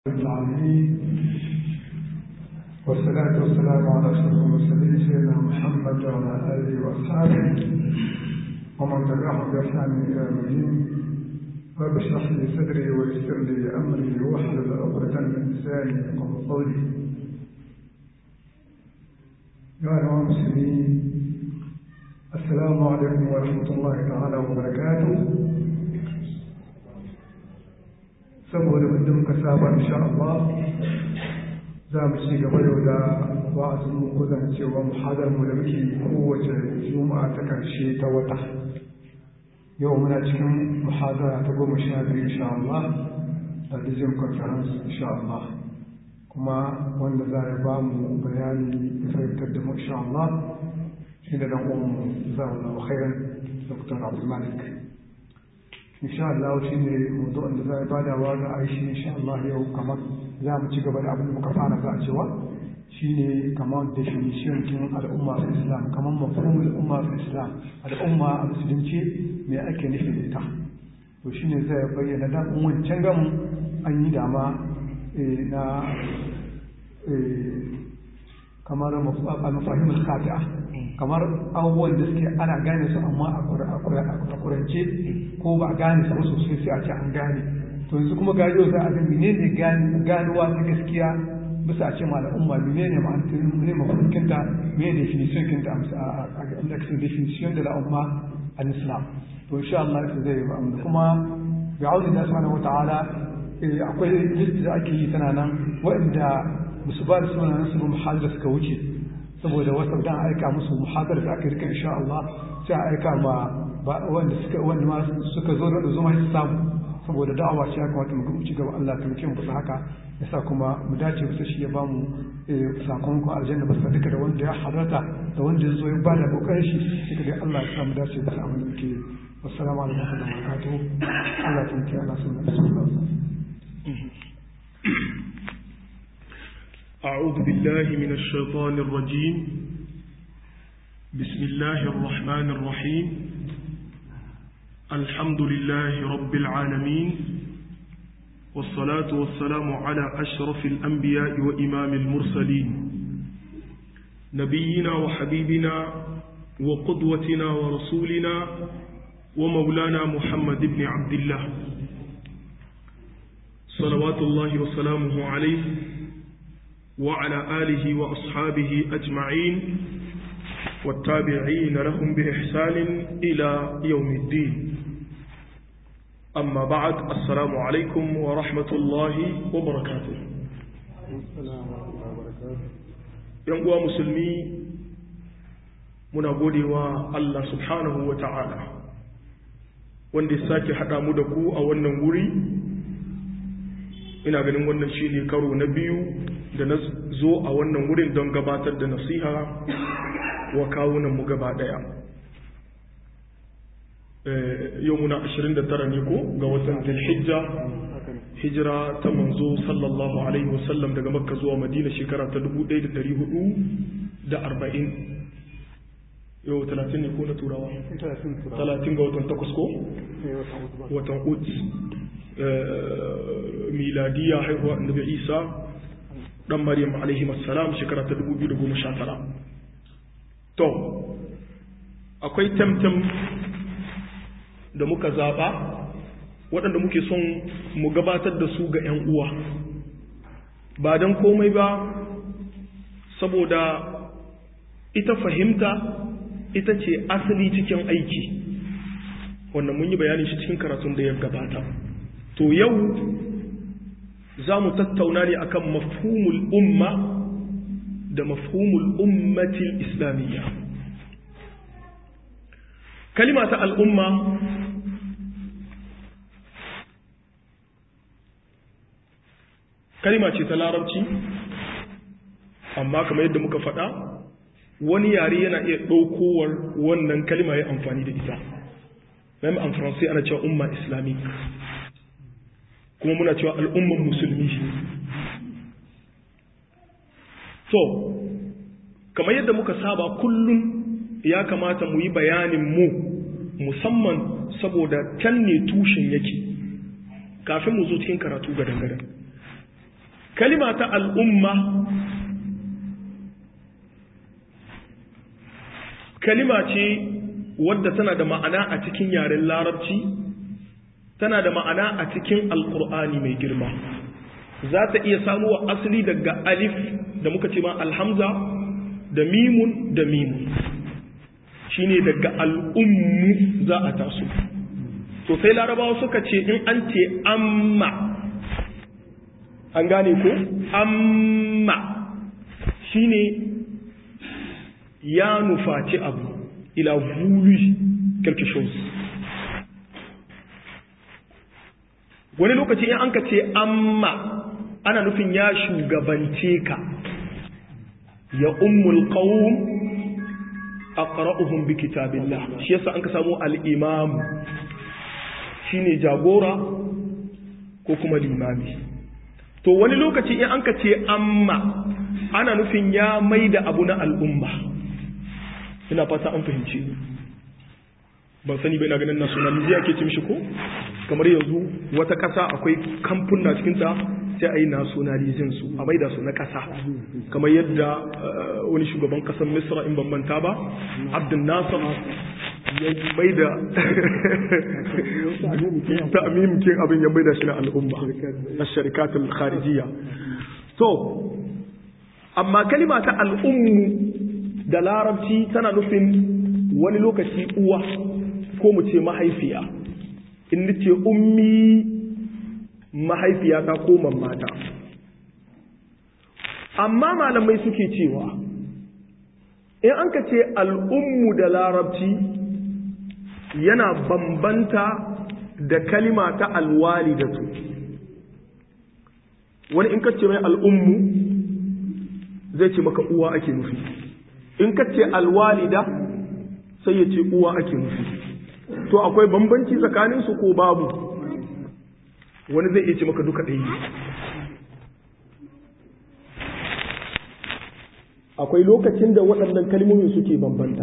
العالمين والصلاة والسلام على أشرف المرسلين سيدنا محمد وعلى آله وأصحابه ومن تبعهم بإحسان إلى يوم الدين رب اشرح لي صدري ويسر لي أمري واحلل عقدة من لساني يفقهوا قولي يا أيها المسلمين السلام عليكم ورحمة الله تعالى وبركاته saboda wanda muka saba insha Allah za mu ci gaba yau da wa'azin mu ko zan cewa muhadar mu da muke kowace juma'a ta karshe ta wata yau muna cikin muhadara ta goma sha biyu insha Allah da Dizim Conference insha Allah kuma wanda za ya ba mu bayani da fahimtar da mu insha Allah shi da dan uwan mu za mu khairan Dr. Abdul Malik insha Allah shi ne mawdu'in da zai bada wa ga aishi insha Allah yau kamar za mu ci gaba da abin da muka fara za a cewa shine kamar definition kin al'umma fi Islam kamar mafhumul al'umma fi Islam al'umma a musulunci me ake nufi da ita to shine zai bayyana da wancan gamu an yi dama na kamar mafahimul khati'a kamar abubuwan da suke ana gane su amma a kurance ko ba a gane su sosai sai a ce an gane to yanzu kuma gado za a ga menene ganuwa ta gaskiya bisa a ce ma al'umma menene ma'anar ne mafarkinta me definition kinta a definition da al'umma al-islam to insha Allah ita zai ba amma kuma bi audi da subhanahu wata'ala akwai list da ake yi tana nan waɗanda musu ba da sunan su muhadara suka wuce saboda wasu dan aika musu muhadara da aka rika insha Allah sai a aika ma wanda suka wanda ma suka zo da zuma su samu saboda da'awa ce ya kamata mu ci gaba Allah ta mutum bisa haka yasa kuma mu dace bisa shi ya bamu sakamakon aljanna bisa duka da wanda ya halarta da wanda ya zo ya bada kokarin shi duka dai Allah ya sa mu dace bisa abin da muke wassalamu alaikum wa rahmatullahi wa barakatuh Allah ta mutum Allah sun rasulullah أعوذ بالله من الشيطان الرجيم بسم الله الرحمن الرحيم الحمد لله رب العالمين والصلاة والسلام على أشرف الأنبياء وإمام المرسلين نبينا وحبيبنا وقدوتنا ورسولنا ومولانا محمد بن عبد الله صلوات الله وسلامه عليه وعلى آله وأصحابه أجمعين والتابعين لهم بإحسان إلى يوم الدين أما بعد السلام عليكم ورحمة الله وبركاته ينقوى مسلمي muna gode wa Allah subhanahu wa ta'ala wanda ya sake haɗa mu da ku a wannan wuri ina ganin wannan shi ne karo na biyu da na zo a wannan wurin don gabatar da nasiha wa kawunan mu gaba daya yau muna 29 ne ko ga watan zulhijja hijira ta manzo sallallahu alaihi wasallam daga makka zuwa madina shekara ta 1440 yau 30 ne ko na turawa 30 ga watan takwas ko watan ut miladiya haihuwa annabi isa dan maryam alaihi assalam shekara ta 2019 to akwai tamtam da muka zaba waɗanda muke son mu gabatar da su ga 'yan uwa ba don komai ba saboda ita fahimta ita ce asali cikin aiki wannan mun yi bayani shi cikin karatun da ya gabata to yau za mu tattauna ne akan mafhumul umma da mafhumul ummatil islamiyya kalima ta al'umma kalima ce ta larabci amma kamar yadda muka faɗa wani yare yana iya ɗaukowar wannan kalima ya amfani da ita même en français ana cewa umma islamique kuma muna cewa al'umman musulmi so kamar yadda muka saba kullum ya kamata mu yi bayanin mu musamman saboda can ne tushen yake kafin mu zo cikin karatu gadan-gadan kalima ta al'umma kalima ce wadda tana da ma'ana a cikin yaren larabci tana da ma'ana a cikin alkur'ani mai girma za ta iya samuwa asali daga alif da muka ce ma alhamza da mimun da mimun shine daga al'ummu za a taso to sai larabawa suka ce in an ce amma an gane ko amma shine ya nufaci abu ila voulu quelque chose wani lokaci in an ka ce amma ana nufin ya shugabance ka ya ummul qawm aqra'uhum bi kitabillah shi yasa an ka samu al-imam shine jagora ko kuma limami to wani lokaci in an ka ce amma ana nufin ya maida abu na al'umma ina fata an fahimci ban sani bai na ganin nationalism ake ce mishi ko kamar yanzu wata ƙasa akwai kamfuna cikinta sai a yi nationalism su a maida su na ƙasa kamar yadda wani shugaban ƙasar misra in bambanta ba abdul nasir ya maida ta amimkin abin ya maida shi na al'umma na sharikatul kharijiyya so amma kalima ta al'ummu da larabci tana nufin wani lokaci uwa ko mu ce mahaifiya in nace ummi mahaifiyata ko mamata amma malamai suke cewa in an ka ce al'ummu da larabci yana bambanta da kalima ta alwalidatu wani in ka ce mai al'ummu zai ce maka uwa ake nufi in ka ce alwalida sai ya ce uwa ake nufi to akwai bambanci tsakaninsu ko babu wani zai iya ce maka duka ɗaya akwai lokacin da waɗannan kalmomin suke bambanta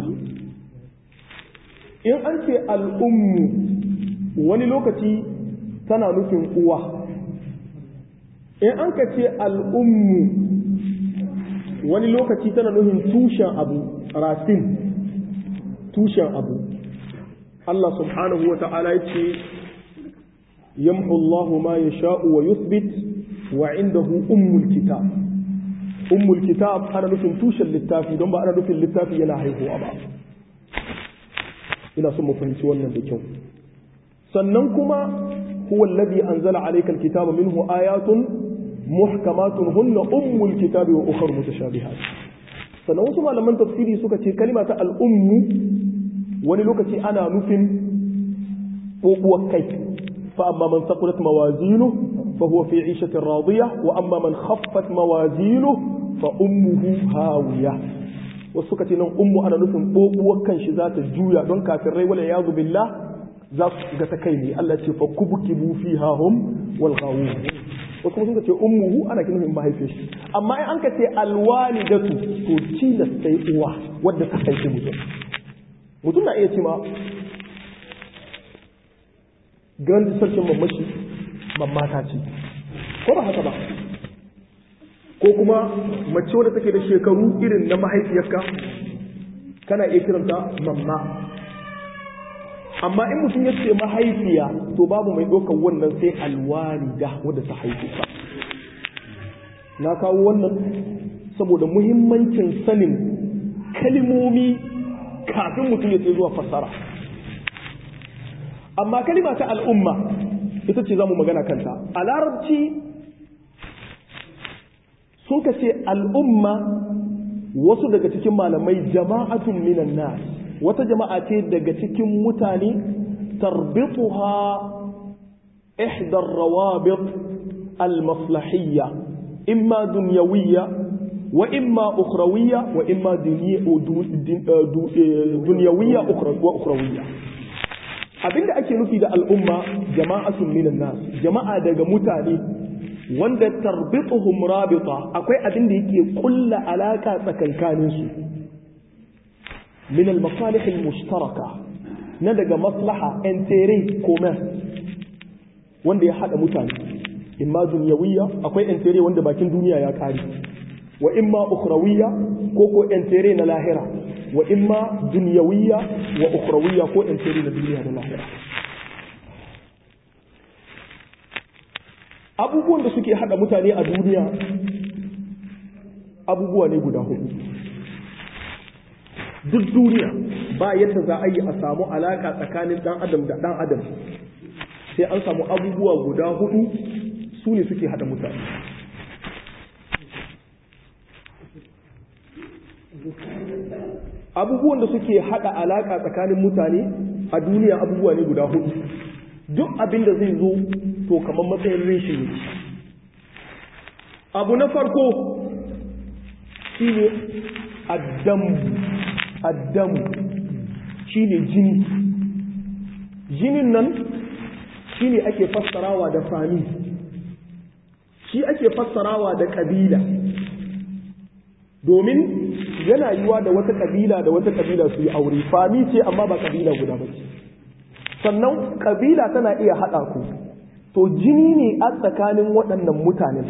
in an ce al'ummu wani lokaci tana nufin uwa in an ka ce al'ummu wani lokaci tana nufin tushen abu rasin tushen abu Allah subhanahu wa ta'ala ya ce yamhu Allah ma ya sha'u wa yuthbit wa indahu ummul kitab ummul kitab ana nufin tushen littafi don ba ana nufin littafi yana haihuwa ba ina son mu fahimci wannan da kyau sannan kuma huwa alladhi anzala alayka alkitaba minhu ayatun muhkamatun hunna ummul kitabi wa ukhra mutashabihat sannan wasu malaman tafsiri suka ce kalima ta al'ummu wani lokaci ana nufin ɓoɓuwar kai fa amma man saqulat mawazinu fa huwa fi 'ishatin radiya wa amma man khaffat mawazinu fa ummuhu hawiya wasu suka ce nan ummu ana nufin ɓoɓuwar kan shi za ta juya don kafin rai wala yazu billah za su ga ta kai ne Allah ce fa kubkibu fiha hum wal ghawun wasu kuma suka ce ummuhu ana kin nufin mahaifiyar shi amma in an ka ce alwalidatu to cilas sai uwa wadda ta haifi mutum mutum na iya ce ma gan sarkin mamashi mamata ce ko ba haka ba ko kuma mace wadda take da shekaru irin na mahaifiyarka kana iya kiranta mamma amma in mutum ya ce mahaifiya to babu mai ɗaukar wannan sai alwalida wadda ta haifu ka na kawo wannan saboda muhimmancin sanin kalimomi kafin mutum ya ce zuwa fassara amma kalima ta al'umma ita ce za mu magana kanta a larabci sun ka ce al'umma wasu daga cikin malamai jama'atun minan nas wata jama'a ce daga cikin mutane tarbituha ihdar rawabit al-maslahiyya imma dunyawiyya wa imma ukhrawiyya wa imma dunyawiyya wa ukhrawiyya abinda ake nufi da al'umma jama'atun minan nas jama'a daga mutane wanda tarbituhum rabita akwai abinda yake kulla alaka tsakankanin su min al-masalih al-mushtaraka na daga maslaha entere commerce wanda ya hada mutane imma duniyawiyya akwai intere wanda bakin duniya ya kare wa imma ukhrawiyya ko ko intere na lahira wa imma duniyawiyya wa ukhrawiyya ko intere na duniya da lahira abubuwan da suke hada mutane a duniya abubuwa ne guda hudu duk duniya ba yadda za a yi a samu alaka tsakanin dan adam da dan adam sai an samu abubuwa guda hudu su ne suke hada mutane abubuwan da suke hada alaka tsakanin mutane a duniya abubuwa ne guda hudu duk abin da zai zo to kamar matsayin rishi ne abu na farko shine addamu addamu shine jini jinin nan shine ake fassarawa da fami shi ake fassarawa da kabila domin yana yiwa da wata kabila da wata kabila su yi aure fami ce amma ba kabila guda ba ce sannan kabila tana iya haɗa ku to jini ne a tsakanin waɗannan mutanen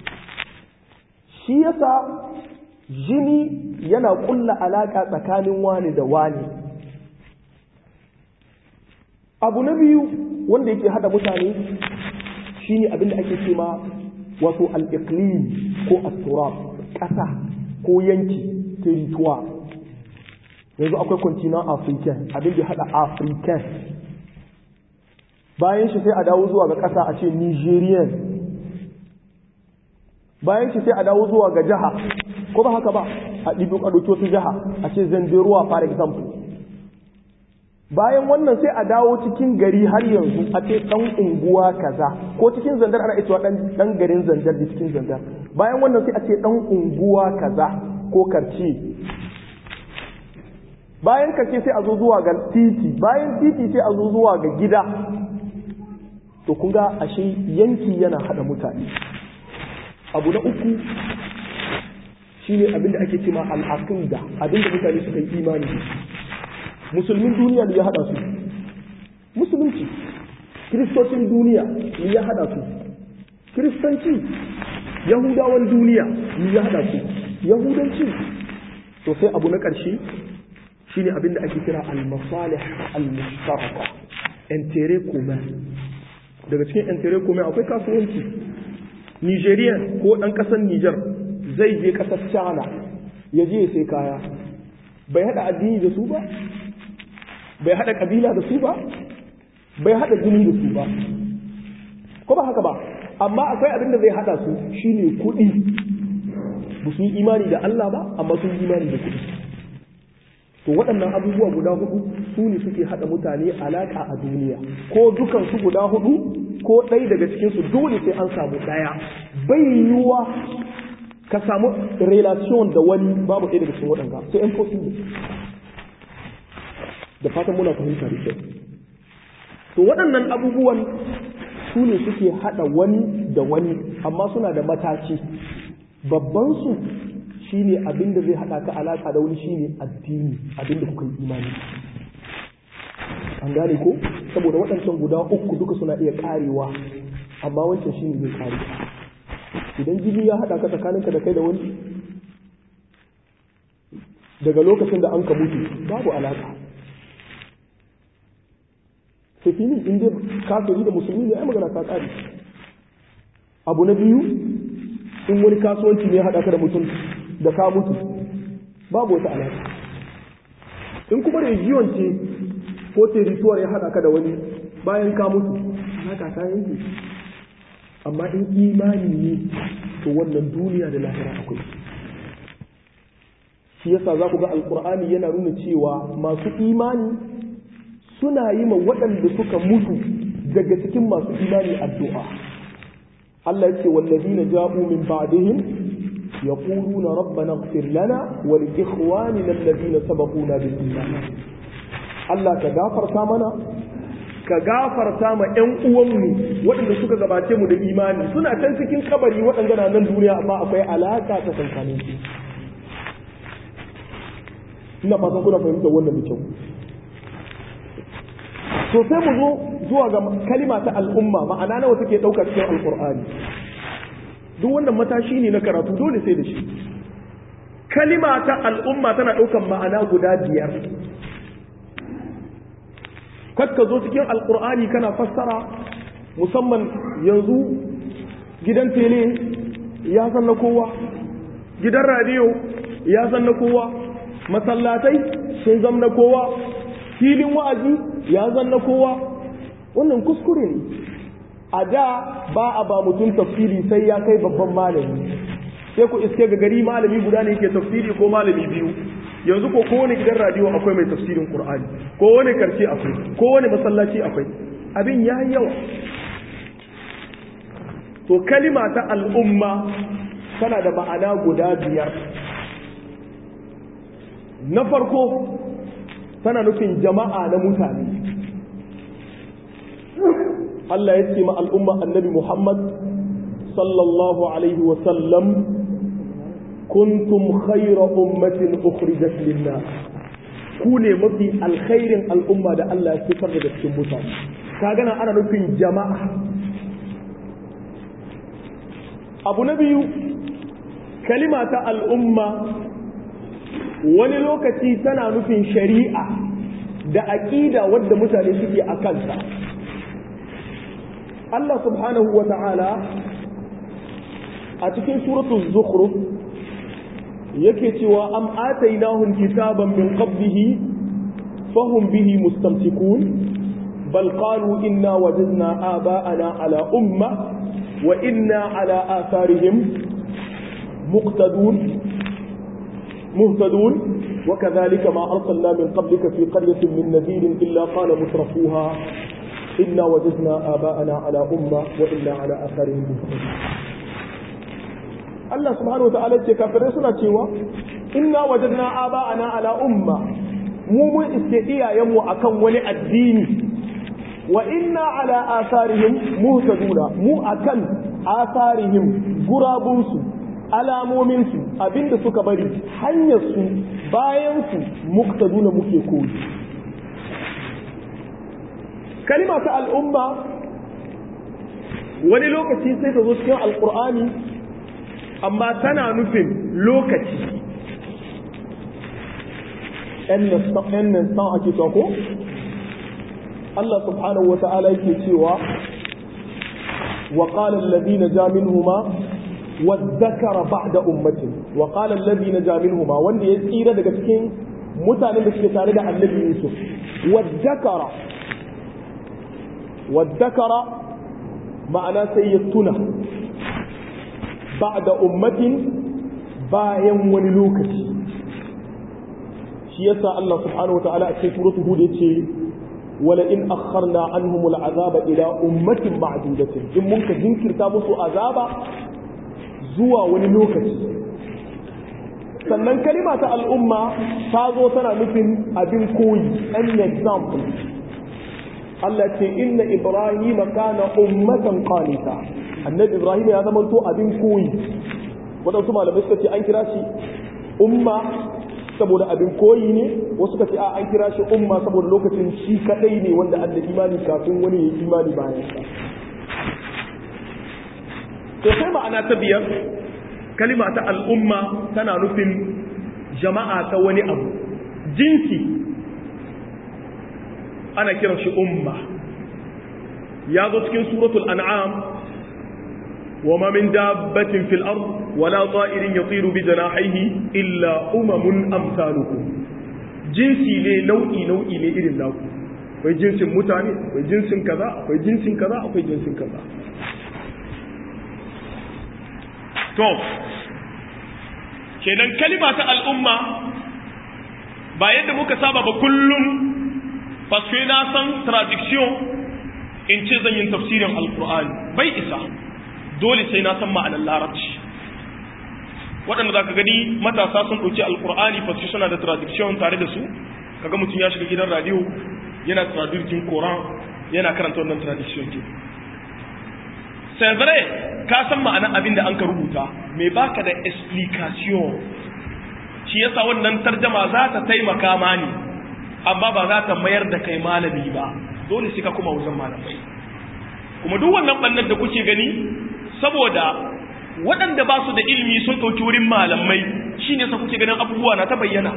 shi yasa jini yana ƙulla alaƙa tsakanin wani da wani abu na biyu wanda yake haɗa mutane shine abinda ake ce ma wato al-iqlim ko at-turab ƙasa ko yanki territoire yanzu akwai continent african abin da haɗa african bayan shi sai a dawo zuwa ga ƙasa a ce nigerian bayan shi sai a dawo zuwa ga jiha ko ba haka ba a ɗibi ɗauki wata jiha a ce zanderuwa for example bayan wannan sai a dawo cikin gari har yanzu a ce ɗan unguwa kaza ko cikin zandar ana ita ɗan garin zandar da cikin zandar bayan wannan sai a ce ɗan unguwa kaza ko karce bayan karce sai a zo zuwa ga titi bayan titi sai a zo zuwa ga gida to kun ga ashe yanki yana hada mutane abu na uku shine abin da ake cewa al-aqida abin da mutane suka yi imani da musulmin duniya ne ya hada su musulunci kiristocin duniya ne ya hada su kiristanci yahudawan duniya ne ya hada su yahudanci to sai abu na ƙarshe shine abin da ake kira al-masalih al-mushtaraka intérêt commun daga cikin intérêt commun akwai kasuwanci Nigerian ko ɗan ƙasar Niger zai je ƙasar China ya je sai kaya bai haɗa addini da su ba bai haɗa ƙabila da su ba bai haɗa jini da su ba ko ba haka ba amma akwai abin da zai haɗa su shine kuɗi ba su yi imani da Allah ba amma sun yi imani da kuɗi to waɗannan abubuwa guda hudu su ne suke haɗa mutane alaƙa a duniya ko dukan su guda hudu ko ɗaya daga cikin su dole sai an samu ɗaya bai yiwuwa ka samu relation da wani babu ɗaya daga cikin waɗanda sai impossible da fatan muna fahimta da kyau to waɗannan abubuwan su ne suke haɗa wani da wani amma suna da mataki babban su shine abin da zai haɗa ka alaƙa da wani shine addini abin da kuka yi imani an gane ko saboda waɗancan guda uku duka suna iya ƙarewa amma wancan shine zai ƙare idan jini ya haɗa ka tsakaninka da kai da wani daga lokacin da an ka mutu babu alaƙa sai fili in dai kafiri da musulmi ne ai magana ta ƙare abu na biyu in wani kasuwanci ne haɗa ka da mutum da ka mutu babu wata alaƙa in kuma region ce ko territoire ya haɗa ka da wani bayan ka mutu alaƙa ta yanke amma in imani ne to wannan duniya da lahira akwai shi yasa za ku ga alkur'ani yana nuna cewa masu imani suna yi ma waɗanda suka mutu daga cikin masu imani addu'a Allah ya ce wallazina ja'u min ba'dihim يقولون ربنا اغفر لنا ولإخواننا الذين سبقونا بالإيمان Allah ka gafarta mana ka gafarta ma ƴan uwanmu waɗanda suka gabace mu da imani suna can cikin kabari waɗanda na nan duniya amma akwai alaka ta tsakanin su ina fatan kuna fahimtar wannan da kyau to sai mu zo zuwa ga kalima ta al'umma ma'ana nawa take ɗauka cikin alkur'ani duk wannan matashi ne na karatu dole sai da shi kalima ta al'umma tana ɗaukan ma'ana guda biyar kakka zo cikin alkur'ani kana fassara musamman yanzu gidan tele ya san na kowa gidan radiyo ya san na kowa masallatai sun zam na kowa filin wa'azi ya zan na kowa wannan kuskure ne a da ba a ba mutum tafsiri sai ya kai babban malami sai ku iske ga gari malami guda ne ke tafsiri ko malami biyu yanzu ko kowane gidan radiyo akwai mai tafsirin qur'ani kowane karshe akwai kowane masallaci akwai abin ya yawa to kalima ta al'umma tana da ma'ana guda biyar na farko tana nufin jama'a na mutane Allah ya ce ma al'umma annabi Muhammad sallallahu alaihi wasallam kuntum khayra ummatin ukhrijat lin-nas ku ne mafi alkhairin al'umma da Allah ya fitar da cikin mutane ka gana ana nufin jama'a abu na biyu kalima ta al'umma wani lokaci tana nufin shari'a da aƙida wadda mutane suke a kanta Allah subhanahu wa ta'ala a cikin suratul zukhruf yake cewa am atainahum kitaban min qablihi fahum bihi mustamsikun bal qalu inna wajadna aba'ana ala umma wa inna ala atharihim muqtadun مهتدون وكذلك ما أرسلنا من قبلك في قرية من نذير إلا قال مترفوها إنا وجدنا آباءنا على أمة وإنا على آثارهم مهتدون Allah subhanahu wa ta'ala ce kafirai suna cewa inna wajadna aba'ana ala umma mu mun iske iyayenmu akan wani addini wa inna ala asarihim muhtaduna mu akan asarihim gurabunsu alamominsu abinda suka bari hanyarsu bayansu muktaduna muke koyi kalima ta al'umma wani lokaci sai ta zo cikin alkur'ani amma tana nufin lokaci ‘yan nan san ake ko Allah subhanahu wa ta'ala yake cewa wa ƙalar labi na jaminhuma والذكر بعد أمته وقال الذي نجا منهما wanda ya tsira daga cikin mutanen da suke tare da annabi Yusuf wadhakara wadhakara ma'ana sai ya tuna ba'da ummatin bayan wani lokaci shi yasa Allah subhanahu wa ta'ala a cikin suratul hud yace wala in akharna anhum al'azaba ila ummatin ma'dudatin in mun ka jinkirta musu azaba zuwa wani lokaci sannan kalima ta al'umma ta zo tana nufin abin koyi an example Allah ce inna Ibrahim kana ummatan qanita annabi Ibrahim ya zama to abin koyi wadansu malamai suka ce an kira shi umma saboda abin koyi ne wasu suka ce a an kira shi umma saboda lokacin shi kadai ne wanda an da imani kafin wani ya imani bayan sa to sai ma'ana ta biyar kalima ta al'umma tana nufin jama'a ta wani abu jinsi ana kiran shi umma ya zo cikin suratul an'am wa ma min dabbatin fil ard wala ta'irin yatiru bi janahihi illa umamun amsalukum jinsi ne nau'i nau'i ne irin naku akwai jinsin mutane akwai jinsin kaza akwai jinsin kaza akwai jinsin kaza to kenan kalima ta al'umma ba yadda muka saba ba kullum paske na san traduction in ce zan yin tafsirin alkur'ani bai isa dole sai na san ma'anar larabci waɗanda za ka gani matasa sun ɗauki alkur'ani paske suna da traduction tare da su kaga mutum ya shiga gidan radio yana traducing koran yana karanta wannan traduction ke c'est vrai ka san ma'anar abin da an ka rubuta me baka da explication shi yasa wannan tarjama za ta taimaka mani amma ba za ta mayar da kai malami ba dole sai ka kuma wajen malamai kuma duk wannan bannan da kuke gani saboda waɗanda ba su da ilimi sun ɗauki wurin malamai shine sa kuke ganin abubuwa na ta bayyana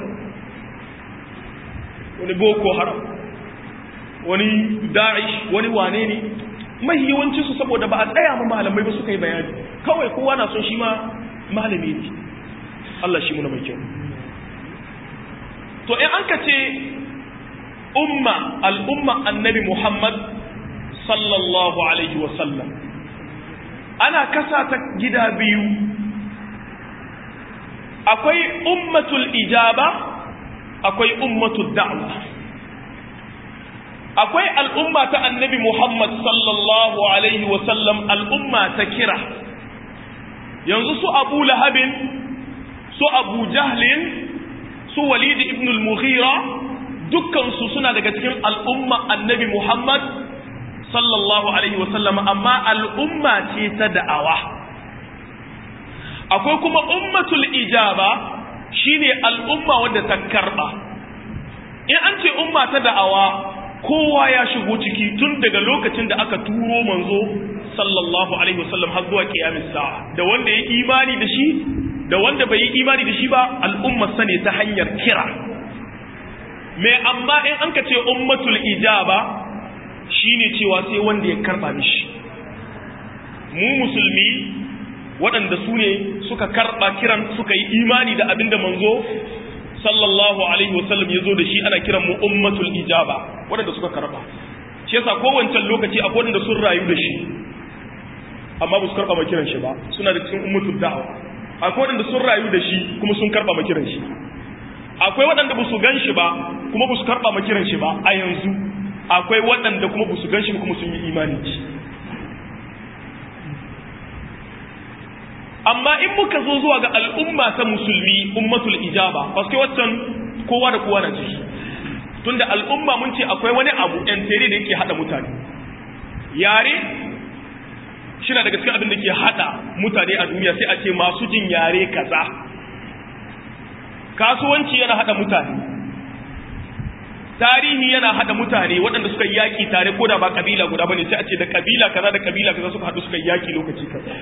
wani boko haram wani da'ish wani wane ne mai yawanci su saboda ba a tsaya ma malamai ba suka yi bayani kawai kowa na son shi ma malami ne Allah shi muna mai kyau to in an ka ce umma al'umma annabi Muhammad sallallahu alaihi wasallam ana kasa ta gida biyu akwai ummatul ijaba akwai ummatul da'wa akwai al'umma ta annabi Muhammad sallallahu alaihi wasallam al'umma ta kira yanzu su abu lahabin su abu jahlin su walid ibn al-mughira dukkansu suna daga cikin al'umma annabi Muhammad sallallahu alaihi wasallam amma al'umma ce ta da'awa akwai kuma ummatul ijaba shine al'umma wadda ta karba in an ce umma ta da'awa kowa ya shigo ciki tun daga lokacin da aka turo manzo sallallahu alaihi wasallam har zuwa kiyamis sa'a da wanda ya imani da shi da wanda bai yi imani da shi ba al'ummar sa ne ta hanyar kira me amma in an ka ce ummatul ijaba shine cewa sai wanda ya karba mishi mu musulmi waɗanda su ne suka karba kiran suka yi imani da abinda manzo sallallahu alaihi wasallam ya zo da shi ana kiran mu ummatul ijaba waɗanda suka karba shi yasa kowancan lokaci akwai waɗanda sun rayu da shi amma ba su karba ma kiran shi ba suna da cikin ummatul da'awa akwai waɗanda sun rayu da shi kuma sun karba ma kiran shi akwai waɗanda ba su gan shi ba kuma ba su karba ma kiran shi ba a yanzu akwai waɗanda kuma ba su gan shi kuma sun yi imani ci amma in muka zo zuwa ga al'umma ta musulmi ummatul ijaba paske waccan kowa da kowa na ciki tunda al'umma mun ce akwai wani abu ɗan tere da yake haɗa mutane yare shi na daga cikin abin da ke haɗa mutane a duniya sai a ce masu jin yare kaza kasuwanci yana haɗa mutane tarihi yana haɗa mutane waɗanda suka yi yaƙi tare ko da ba ƙabila guda bane sai a ce da ƙabila kaza da ƙabila kaza suka haɗu suka yi yaƙi lokaci kaza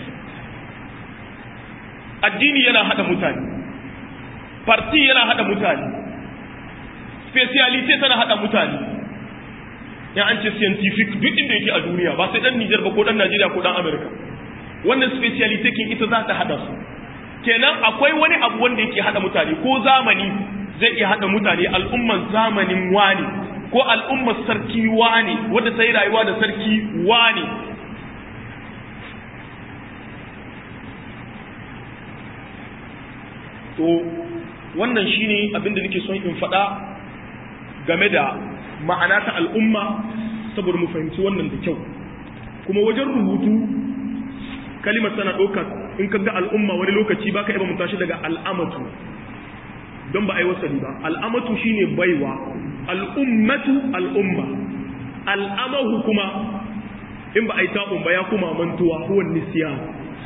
addini yana haɗa mutane parti yana haɗa mutane specialite tana haɗa mutane ya an ce scientific duk inda yake a duniya ba sai ɗan Nijar ba ko ɗan Najeriya ko ɗan Amerika wannan specialite kin ita za ta haɗa su kenan akwai wani abu wanda yake haɗa mutane ko zamani zai iya haɗa mutane al'umman zamanin wani ko al'ummar sarki wani wadda ta yi rayuwa da sarki wani to wannan shine abin da nake son in faɗa game da ma'ana ta al'umma saboda mu fahimci wannan da kyau kuma wajen rubutu kalimar tana ɗaukar in ka ga al'umma wani lokaci baka iya mutashi daga al'amatu don ba a yi wasali ba al'amatu shine baiwa al'ummatu al'umma al'amahu kuma in ba a yi ta'un ba ya kuma mantuwa huwan nisiyan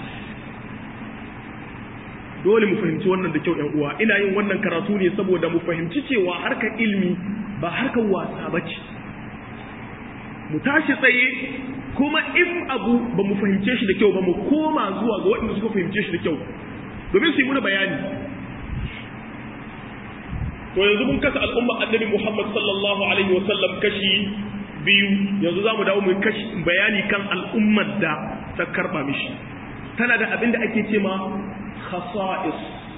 dole mu fahimci wannan da kyau uwa ina yin wannan karatu ne saboda mu fahimci cewa harkar ilmi ba harkar wasa ba ce mu tashi tsaye kuma in abu ba mu fahimce shi da kyau ba mu koma zuwa ga waɗanda suka fahimce shi da kyau domin su yi muna bayani to yanzu mun kasa al'umma annabi Muhammad sallallahu alaihi wasallam kashi biyu yanzu za mu dawo mu kashi bayani kan al'ummar da ta karba mishi tana da abin da ake ce ma khasa'is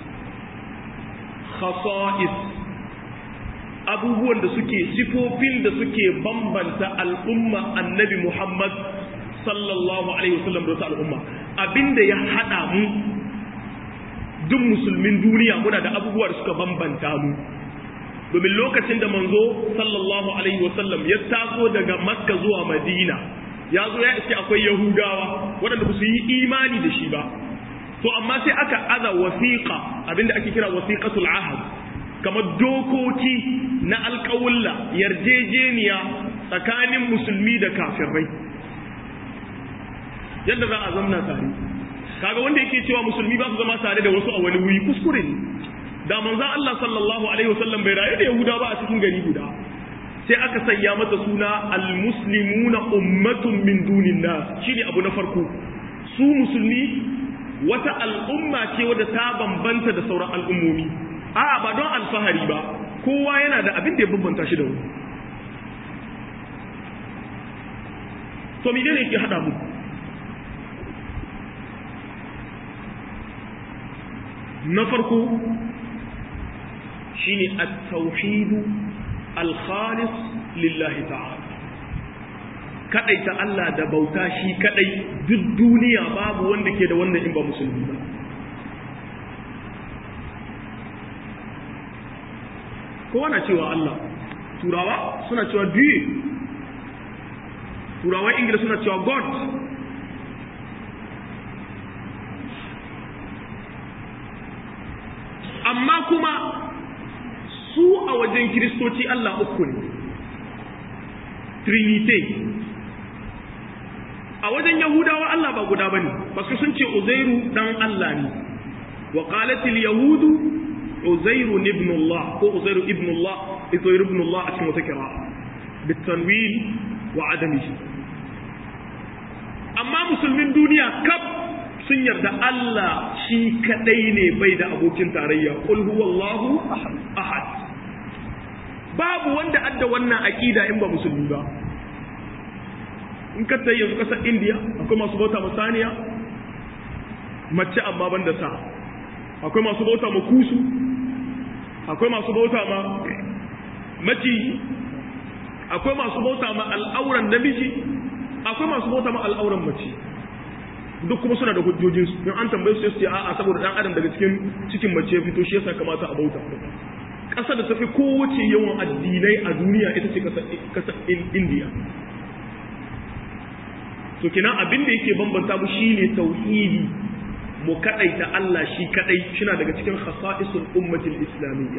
khasa'is abubuwan da suke sifofin da suke bambanta al'umma annabi Muhammad sallallahu alaihi wasallam da wata al'umma abinda ya hada mu duk musulmin duniya muna da abubuwa da suka bambanta mu domin lokacin da manzo sallallahu alaihi wasallam ya taso daga makka zuwa madina ya zo ya iske akwai yahudawa waɗanda ba su yi imani da shi ba to amma sai aka aza wasiqa abinda ake kira wasiqatul ahd kamar dokoki na alƙawulla yarjejeniya tsakanin musulmi da kafirai yadda za a zamna tare kaga wanda yake cewa musulmi ba su zama tare da wasu a wani wuri kuskure ne da manzon Allah sallallahu alaihi wasallam bai rayu da Yahuda ba a cikin gari guda sai aka sanya mata suna almuslimuna ummatun min dunin nas shine abu na farko su musulmi wata al'umma ce wadda ta bambanta da sauran al'ummomi a'a ba don alfahari ba kowa yana da abin da ya bambanta shi da wani to me ne ke hada mu na farko shine at-tauhid al-khalis lillahi ta'ala kadaita Allah da bauta shi kadai duk duniya babu wanda ke da wannan in ba musulmi ba kowa na cewa Allah turawa suna cewa dieu turawa ingila suna cewa god amma kuma su a wajen kiristoci Allah uku ne trinity a wajen yahudawa Allah ba guda bane basu sun ce uzairu dan Allah ne wa qalatil yahudu uzairu ibn Allah ko uzairu ibn Allah uzairu ibn Allah a cikin wata kira bitanwin wa adamihi amma musulmin duniya kaf sun yarda Allah shi kadai ne bai da abokin tarayya qul huwallahu ahad babu wanda adda wannan aqida in ba musulmi ba in ka tayi yanzu kasar India akwai masu bauta ma saniya mace amma banda sa akwai masu bauta ma kusu akwai masu bauta ma maciji akwai masu bauta ma al'auran namiji akwai masu bauta ma al'auran mace duk kuma suna da hujjojinsu in an tambaye su sai su ce a'a saboda dan adam daga cikin cikin mace ya fito shi yasa kamata a bauta ƙasa da tafi kowace yawan addinai a duniya ita ce ƙasar indiya to kina abin da yake bambanta mu shine tauhidi mu kadaita Allah shi kadai shina daga cikin khasa'isul ummatil islamiyya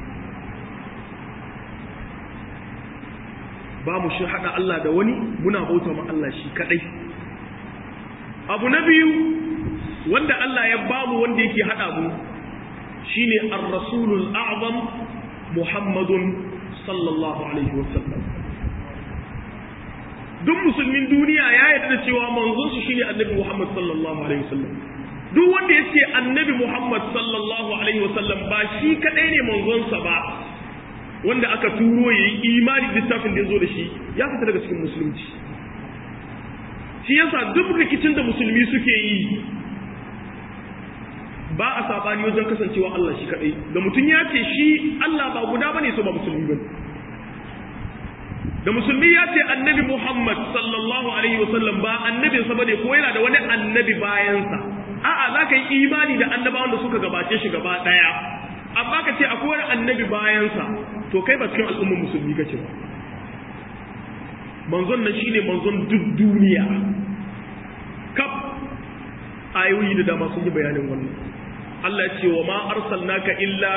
ba mu shi hada Allah da wani muna bauta ma Allah shi kadai abu na biyu wanda Allah ya bamu wanda yake hada mu shine ar-rasulul a'zam muhammadun sallallahu alaihi wasallam duk musulmin duniya ya yarda da cewa manzon su shine annabi muhammad sallallahu alaihi wasallam duk wanda ya ce annabi muhammad sallallahu alaihi wasallam ba shi kadai ne manzonsa ba wanda aka turo ya yi imani littafin da ya zo da shi ya fita daga cikin musulunci shi yasa duk rikicin da musulmi suke yi ba a sabani wajen kasancewa Allah shi kadai da mutum ya ce shi Allah ba guda bane so ba musulmi bane da musulmi ya ce annabi Muhammad sallallahu alaihi wasallam ba annabin sa bane ko yana da wani annabi bayansa a'a za ka yi imani da annabawan da suka gabace shi gaba daya amma ka ce akwai wani annabi bayansa to kai ba cikin al'ummar musulmi kace ba manzon nan shine manzon duk duniya kaf ayoyi da dama sun yi bayanin wannan Allah ya ce wa ma arsalnaka illa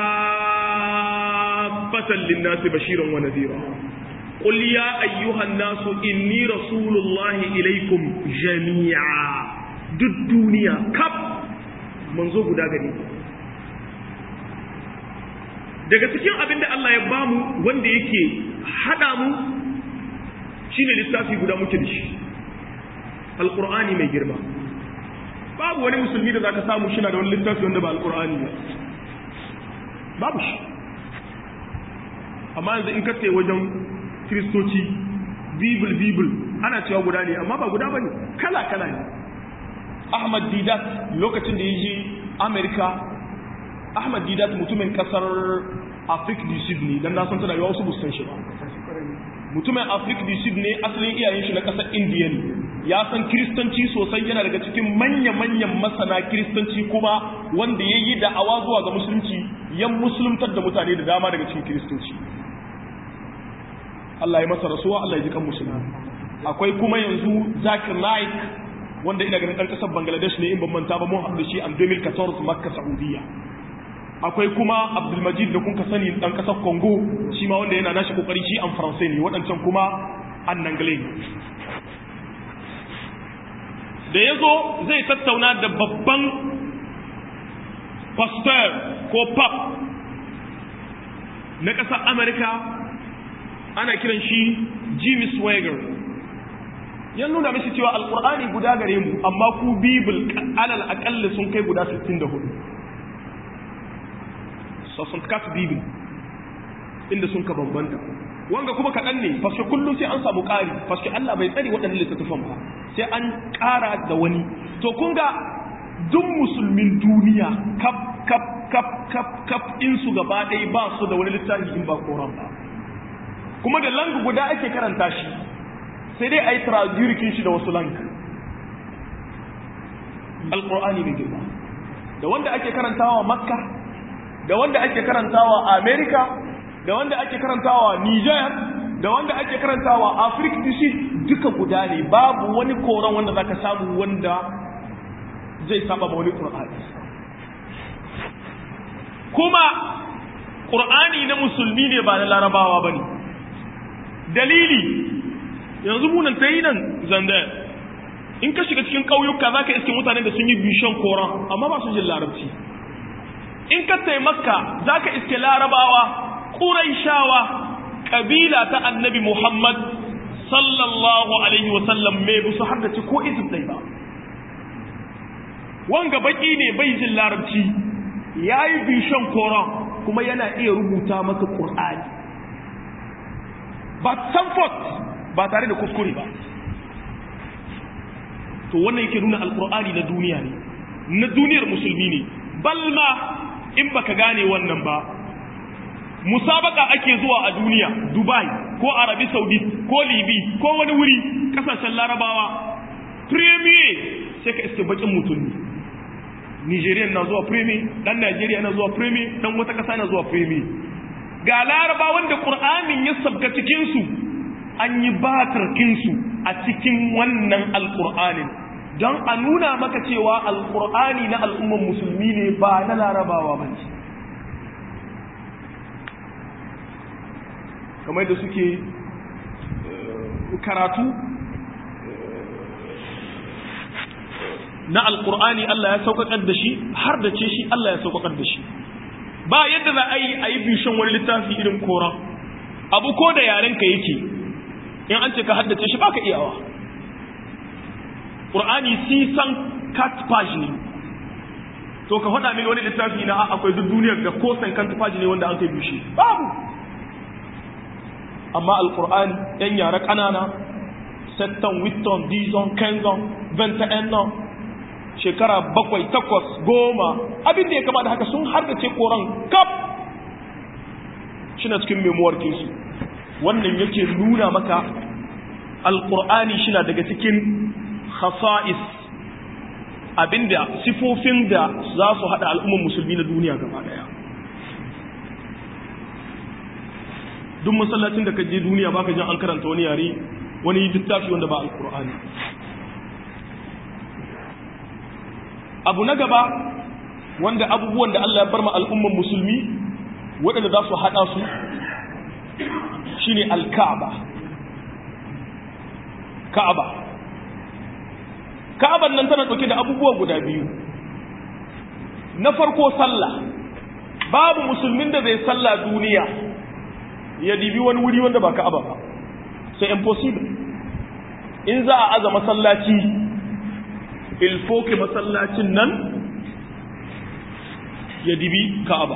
kaffatan lin-nasi bashiran wa nadhira qul ya ayyuhan nasu inni rasulullahi ilaikum jami'a duk duniya kaf manzo guda gari daga cikin abin da Allah ya bamu wanda yake hada mu shine littafi guda muke da shi alqur'ani mai girma babu wani musulmi da zaka samu shi na da wani littafi wanda ba alqur'ani ba babu shi amma yanzu in ka tsaye wajen kristoci bible bible ana cewa guda ne amma ba guda bane kala kala ne ahmad didat lokacin da ya je america ahmad didat mutumin kasar africa du sud ne dan na san tana yawa wasu busan shi ba mutumin africa du sud ne asalin iyayen shi na kasar indiya ne ya san kiristanci sosai yana daga cikin manya-manyan masana kiristanci kuma wanda ya yi da'awa zuwa ga musulunci yan musuluntar da mutane da dama daga cikin kiristoci Allah ya masa rasuwa Allah ya ji kan musulmi akwai kuma yanzu Zakir Naik wanda ina ganin ɗan ƙasar Bangladesh ne in ban manta ba mun haɗu da shi a 2014 Makka Saudiya akwai kuma Abdulmajid da kun ka sani ɗan ƙasar Congo shi ma wanda yana nashi kokari shi an Faransai ne waɗancan kuma an Nangle ne da ya zo zai tattauna da babban pastor ko pap na ƙasar Amerika ana kiran shi Jimmy Swagger ya nuna mishi cewa alkur'ani guda gare mu amma ku bibil alal aƙalla sun kai guda 64 so sun kasu bibil inda sun ka bambanta wanga kuma kaɗan ne faske kullum sai an samu ƙari faske Allah bai tsari waɗannan littattafan ba sai an ƙara da wani to kun ga duk musulmin duniya kap kap kap kap kap in su gaba ɗaya ba su da wani littafi in ba koran ba kuma da lang guda ake karanta shi sai dai a yi traduction shi da wasu lang alƙur'ani mai girma da wanda ake karantawa makka da wanda ake karantawa america da wanda ake karantawa niger da wanda ake karantawa africa du sud duka guda ne babu wani koron wanda zaka samu wanda zai saba ma wani qur'ani kuma qur'ani na musulmi ne ba na larabawa bane dalili yanzu munan tayi nan zanda in ka shiga cikin ƙauyuka za ka iske mutanen da sun yi bishon koran amma ba su jin larabci in ka taimaka za ka iske larabawa ƙuraishawa ƙabila ta annabi muhammad sallallahu alaihi wasallam mai busu har da ci ko izin ɗai ba wanga baƙi ne bai jin larabci ya yi bishon koran kuma yana iya rubuta maka ƙur'ani ba sanfort ba tare da kuskure ba to wannan yake nuna alkur'ani na duniya ne na duniyar musulmi ne balma in baka gane wannan ba musabaka ake zuwa a duniya dubai ko arabi saudi ko libi ko wani wuri kasashen larabawa premier sai ka iske bakin mutum ne nigerian na zuwa premier dan nigeria na zuwa premier dan wata kasa na zuwa premier ga larabawan da qur'anin ya sabga cikin su an yi batarkinsu a cikin wannan alkur'anin don a nuna maka cewa alkur'ani na al'umman musulmi ne ba na larabawa ba ce kamar da suke karatu na alkur'ani Allah ya sauƙaƙar da shi har da ce shi Allah ya sauƙaƙar da shi ba yadda za a yi a yi bishon wani littafi irin koran abu ko da yarenka yake in an ce ka haddace shi baka iyawa qur'ani sisan cat page ne to ka faɗa mini wani littafi na akwai duk duniyar da ko san kan page ne wanda an kai bishi babu amma alqur'ani yan yara kanana setton witton dizon kenzon venta'en shekara bakwai takwas goma abin da ya kama da haka sun haddace koran kaf shi na cikin memuwar kinsu wannan yake nuna maka alƙur'ani shi na daga cikin khasa'is abinda sifofin da za su haɗa al'ummar musulmi na duniya gaba ɗaya duk masallacin da ka je duniya baka jin an karanta wani yare wani littafi wanda ba alƙur'ani abu na gaba wanda abubuwan da Allah ya bar ma al'ummar musulmi waɗanda za su haɗa su shine al-Ka'aba Ka'aba Ka'aban nan tana dauke da abubuwa guda biyu na farko sallah babu musulmin da zai sallah duniya ya dibi wani wuri wanda ba Ka'aba ba c'est impossible in za a aza masallaci il faut que masallacin nan ya dibi Ka'aba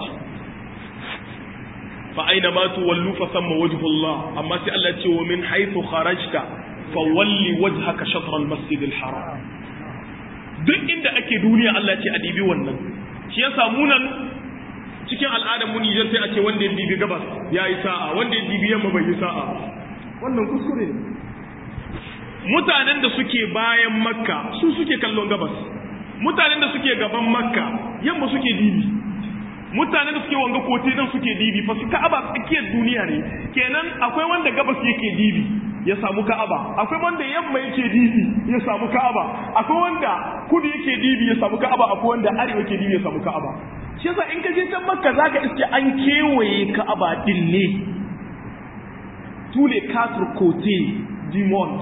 فأين ما تولوا فثم وجه الله أما سأل الله ومن حيث خرجت فولي وجهك شطر المسجد الحرام duk inda ake duniya Allah ce a dibi wannan shi ya samu nan cikin al'adar mu Nijar sai a ce wanda ya dibi gabas ya yi sa'a wanda ya dibi yamma bai yi sa'a wannan kuskure mutanen da suke bayan makka su suke kallon gabas mutanen da suke gaban makka yamma suke dibi mutane da suke wanga kote nan suke dibi fa su ka'aba tsakiyar duniya ne kenan akwai wanda gabas yake dibi ya samu ka'aba akwai wanda yamma yake dibi ya samu ka'aba akwai wanda kudu yake dibi ya samu ka'aba akwai wanda arewa yake dibi ya samu ka'aba shi yasa in ka je can makka zaka iske an kewaye ka'aba din ne tous les quatre côtés du monde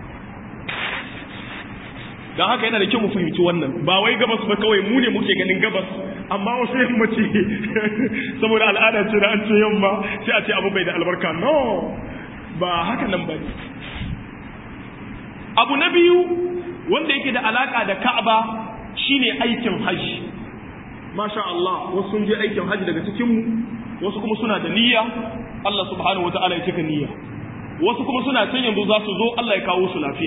don haka yana da kyau mu fahimci wannan ba wai gabas ba kawai mu ne muke ganin gabas amma wasu yamma ce saboda al'ada ce da an ce yamma sai a ce abu bai da albarka no ba haka nan ba ne abu na biyu wanda yake da alaka da ka'aba shine aikin hajji masha Allah wasu sun je aikin hajji daga cikinmu wasu kuma suna da niyya Allah subhanahu wata'ala ya cika niyya wasu kuma suna can yanzu za su zo Allah ya kawo su lafiya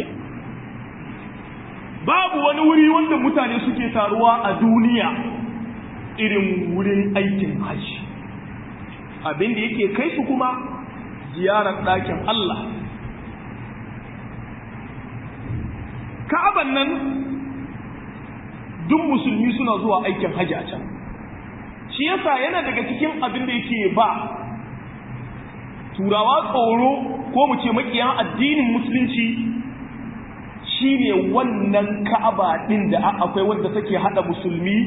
babu wani wuri wanda mutane suke taruwa a duniya irin wurin aikin hajji abin da yake kai su kuma ziyarar ɗakin Allah ka'aban nan duk musulmi suna zuwa aikin hajji a can shi yasa yana daga cikin abin da yake ba turawa tsoro ko mu ce makiyan addinin musulunci shine wannan ka'aba din da akwai wanda take hada musulmi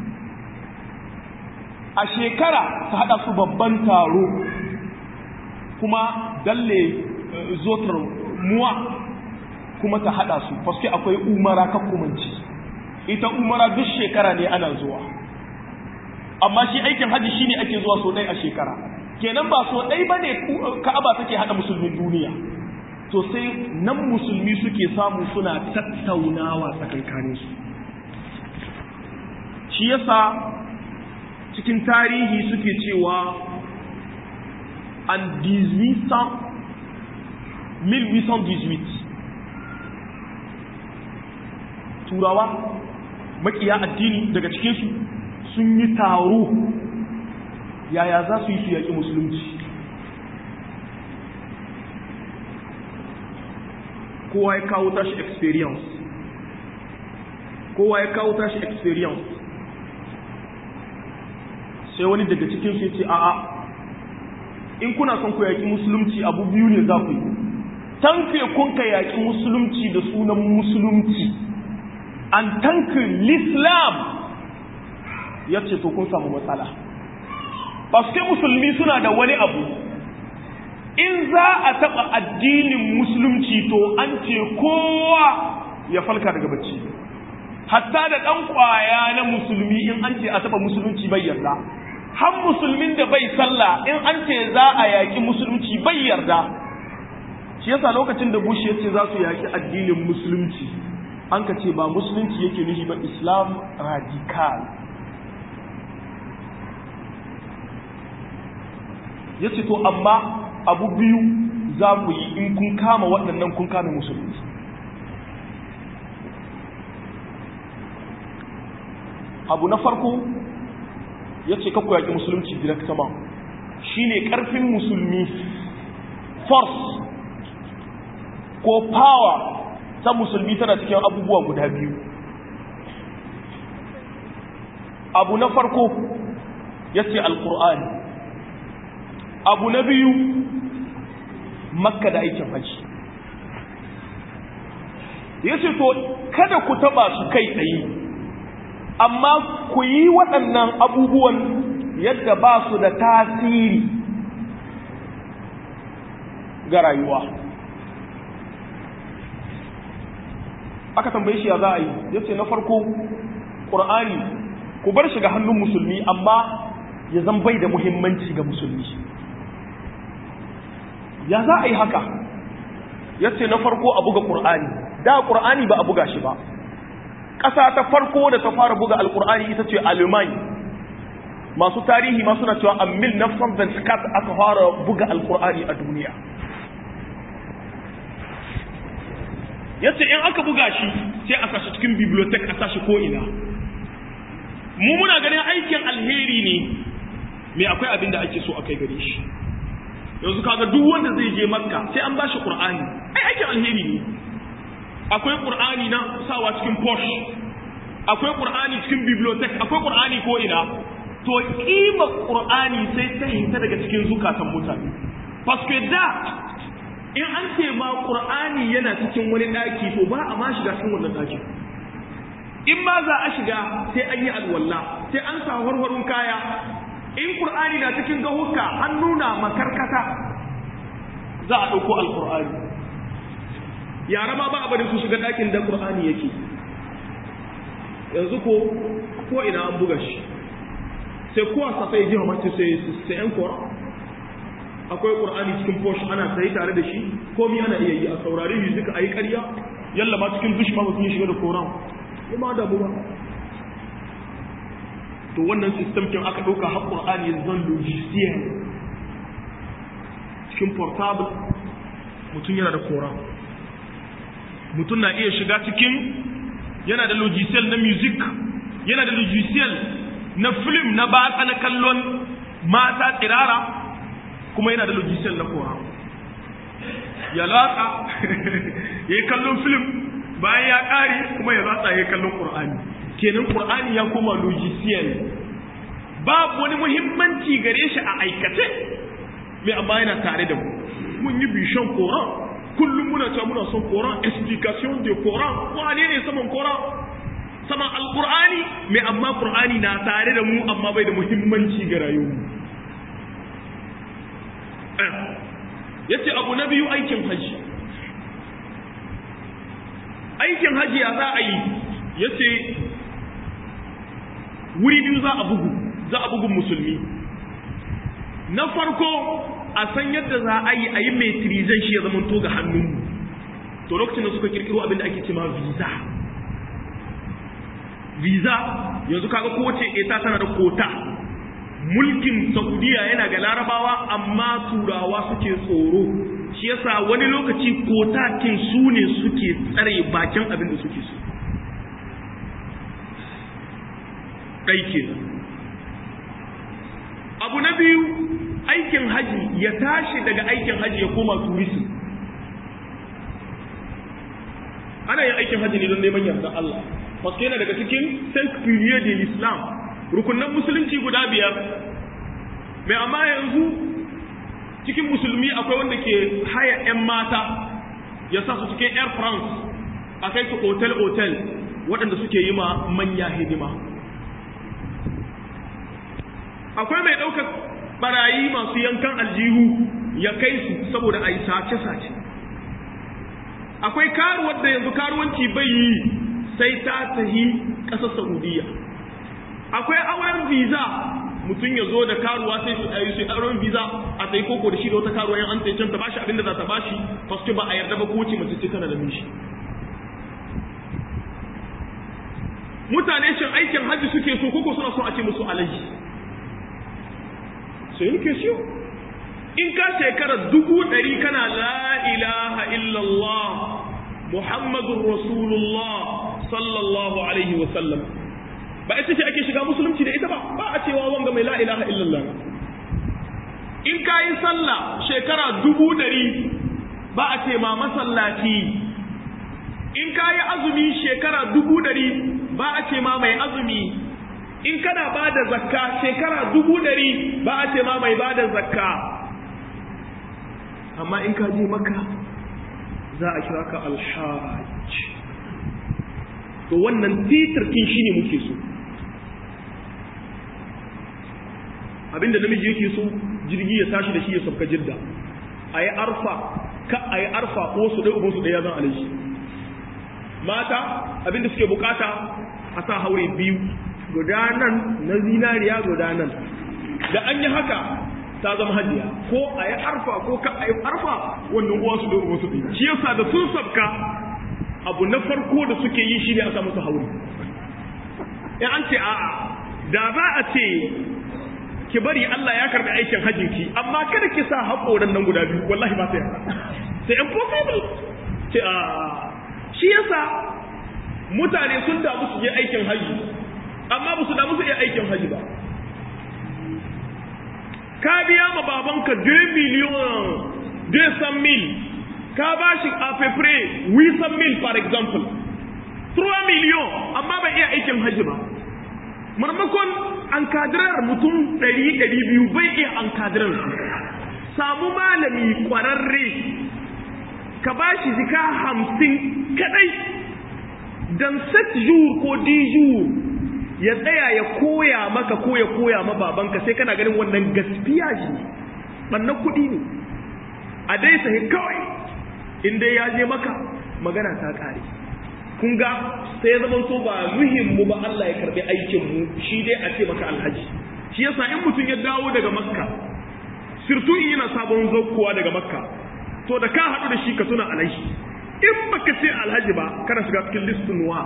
a shekara ta hada su babban taro kuma dalle zotar muwa kuma ta hada su paske akwai umara kakkumanci ita umara duk shekara ne ana zuwa amma shi aikin haji shine ake zuwa so ɗaya a shekara kenan ba so ɗaya bane ka'aba take hada musulmin duniya to sai nan musulmi suke samu suna tattaunawa tsakankanin su shi yasa cikin tarihi suke cewa an 1818 turawa makiya addini daga cikinsu sun yi taro yaya za su yi su yaƙi musulunci kowa ya kawo tashi experience kowa ya kawo tashi experience sai wani daga cikinsu ya ce a'a in kuna son ku yaƙi musulunci abu biyu ne za ku yi tanke kun ka yaƙi musulunci da sunan musulunci an tankin l'islam ya ce to kun samu matsala paske musulmi suna da wani abu in za a taɓa addinin musulunci to an ce kowa ya falka daga bacci hatta da ɗan ƙwaya na musulmi in an ce a taɓa musulunci bai yarda har musulmin da bai sallah in an ce za a yaƙi musulunci bai yarda shi yasa lokacin da bush ya ce za su yaƙi addinin musulunci an ka ce ba musulunci yake nufi ba islam radical ya ce to amma abu biyu za ku yi in kun kama waɗannan kun kame musulunci abu na farko ya ce kakku yaƙi musulunci directement shi ne ƙarfin musulmi force ko power ta musulmi tana cikin abubuwa guda biyu abu na farko ya ce alkur'ani abu na biyu makka da aikin haji ya ce to kada ku taba su kai tsaye amma ku yi waɗannan abubuwan yadda ba su da tasiri ga rayuwa aka tambaye shi ya za a yi ya ce na farko ƙur'ani ku bar shi ga hannun musulmi amma ya zan bai da muhimmanci ga musulmi ya za a yi haka ya ce na farko a buga ƙur'ani da ƙur'ani ba a buga shi ba ƙasa ta farko da ta fara buga alƙur'ani ita ce alimai masu tarihi ma suna cewa amil nafsan zantikat aka fara buga alƙur'ani a duniya ya ce in aka buga shi sai a sashi cikin bibliotek a sashi ko'ina mu muna ganin aikin alheri ne mai akwai abin da ake so a kai gare shi yanzu kaga duk wanda zai je makka sai an bashi qur'ani ai aikin alheri ne akwai qur'ani na sawa cikin posh akwai qur'ani cikin bibliotek akwai qur'ani ko ina to kima qur'ani sai ta hinta daga cikin zukatan mutane paske da in an ce ma qur'ani yana cikin wani daki to ba a ma shiga cikin wannan dakin in ma za a shiga sai an yi alwala sai an sa warwarun kaya in qur'ani na cikin gahuka an nuna makarkata za a ɗauko alqur'ani yara ma ba a bari su shiga ɗakin da qur'ani yake yanzu ko ko ina an buga shi sai kowa sa sai ji hamatu sai sai yan kora akwai qur'ani cikin posh ana sai tare da shi komai ana iya yi a saurari music a yi ƙarya yalla ma cikin dush ma mutum ya shiga da koran kuma da ba to wannan system kin aka dauka har qur'ani ya zan logiciel cikin portable mutum yana da koran mutum na iya shiga cikin yana da logiciel na music yana da logiciel na film na batsa na kallon mata tsirara kuma yana da logiciel na koran ya latsa ya yi kallon film bayan ya ƙare kuma ya latsa ya yi kallon ƙur'ani kenan ƙur'ani ya koma logiciel babu wani muhimmanci gare shi a aikace mai amma yana tare da mu mun yi bishon koran kullum muna cewa muna son koran explication de koran wane ne saman koran saman alƙur'ani mai amma ƙur'ani na tare da mu amma bai da muhimmanci ga rayuwa yace abu na biyu aikin haji aikin haji ya za a yi yace wuri biyu za a bugu za a bugun musulmi na farko a san yadda za a yi a yi metrizan shi ya zama to ga hannunmu to lokacin da suka kirkiro abin da ake cema visa visa yanzu kaga kowace eta tana da kota mulkin saudiya yana ga larabawa amma turawa suke tsoro shi yasa wani lokaci kotakin su ne suke tsare bakin abin da suke so ɗai kenan abu na biyu aikin haji ya tashi daga aikin haji ya koma turisi ana yin aikin haji ne don neman yarda Allah wasu yana daga cikin cinq piliers de l'islam rukunan musulunci guda biyar mai amma yanzu cikin musulmi akwai wanda ke haya 'yan mata ya sa su cikin air france a kai su otel-otel waɗanda suke yi ma manya hidima akwai mai ɗaukar barayi masu yankan aljihu ya kai su saboda a yi sace-sace akwai karuwar da yanzu karuwanci bai yi sai ta tahi ƙasar saudiya akwai auren visa mutum ya zo da karuwa sai su ayi su auren visa a sai koko da shi da wata karuwa yan an sai can ta bashi abinda za ta bashi paske ba a yarda ba ko ce mace ce tana da mishi mutane shin aikin hajji suke so koko suna so a ce musu alaji sai yake siyo in ka shekara dubu ɗari kana la ilaha illallah muhammadun rasulullah sallallahu alaihi wa sallam ba ita ce ake shiga musulunci da ita ba ba a cewa wanga mai la ilaha illallah in ka yi sallah shekara dubu ɗari ba a ce ma masallaci in ka yi azumi shekara dubu ɗari ba a ce ma mai azumi in kana ba da zakka shekara dubu ɗari ba a ce ma mai ba da zakka amma in ka je maka za a kira ka alhaj to wannan titirkin shi ne muke so abinda namiji yake so jirgi ya tashi da shi ya sauka jidda a yi arfa ka a yi arfa ko su ɗaya uban su ɗaya zan alaji mata abinda suke bukata a sa haure biyu guda nan na zinariya guda nan da an yi haka ta zama hajiya ko a yi arfa ko ka a yi arfa wannan uwa su ɗaya uban su ɗaya shi yasa da sun sabka abu na farko da suke yi shi ne a sa musu haure in an ce a'a da za a ce ki bari Allah ya karbi aikin hajjin ki amma kada ki sa haƙoran nan guda biyu wallahi ba sai sai impossible ce a shi yasa mutane sun damu su je aikin haji amma ba su damu su iya aikin haji ba ka biya ma babanka 2 miliyon 200 mil ka ba shi a fefre 800 mil for example 3 miliyon amma bai iya aikin haji ba marmakon an kadirar mutum ɗari ɗari biyu bai iya an kadirar su samu malami ƙwararre ka ba shi jika hamsin kaɗai don set jour ko di jour ya tsaya ya koya maka ko ya koya ma babanka sai kana ganin wannan gaskiya shi ɓannan kuɗi ne a dai sahi kawai in dai ya je maka magana ta ƙare kun ga sai ya zama so ba muhimmu ba Allah ya karbi aikin mu shi dai a ce maka alhaji shi yasa in mutum ya dawo daga makka sirtu in yana sabon zaukowa daga makka to da ka haɗu da shi ka tuna alhaji in baka ce alhaji ba kana shiga cikin listin wa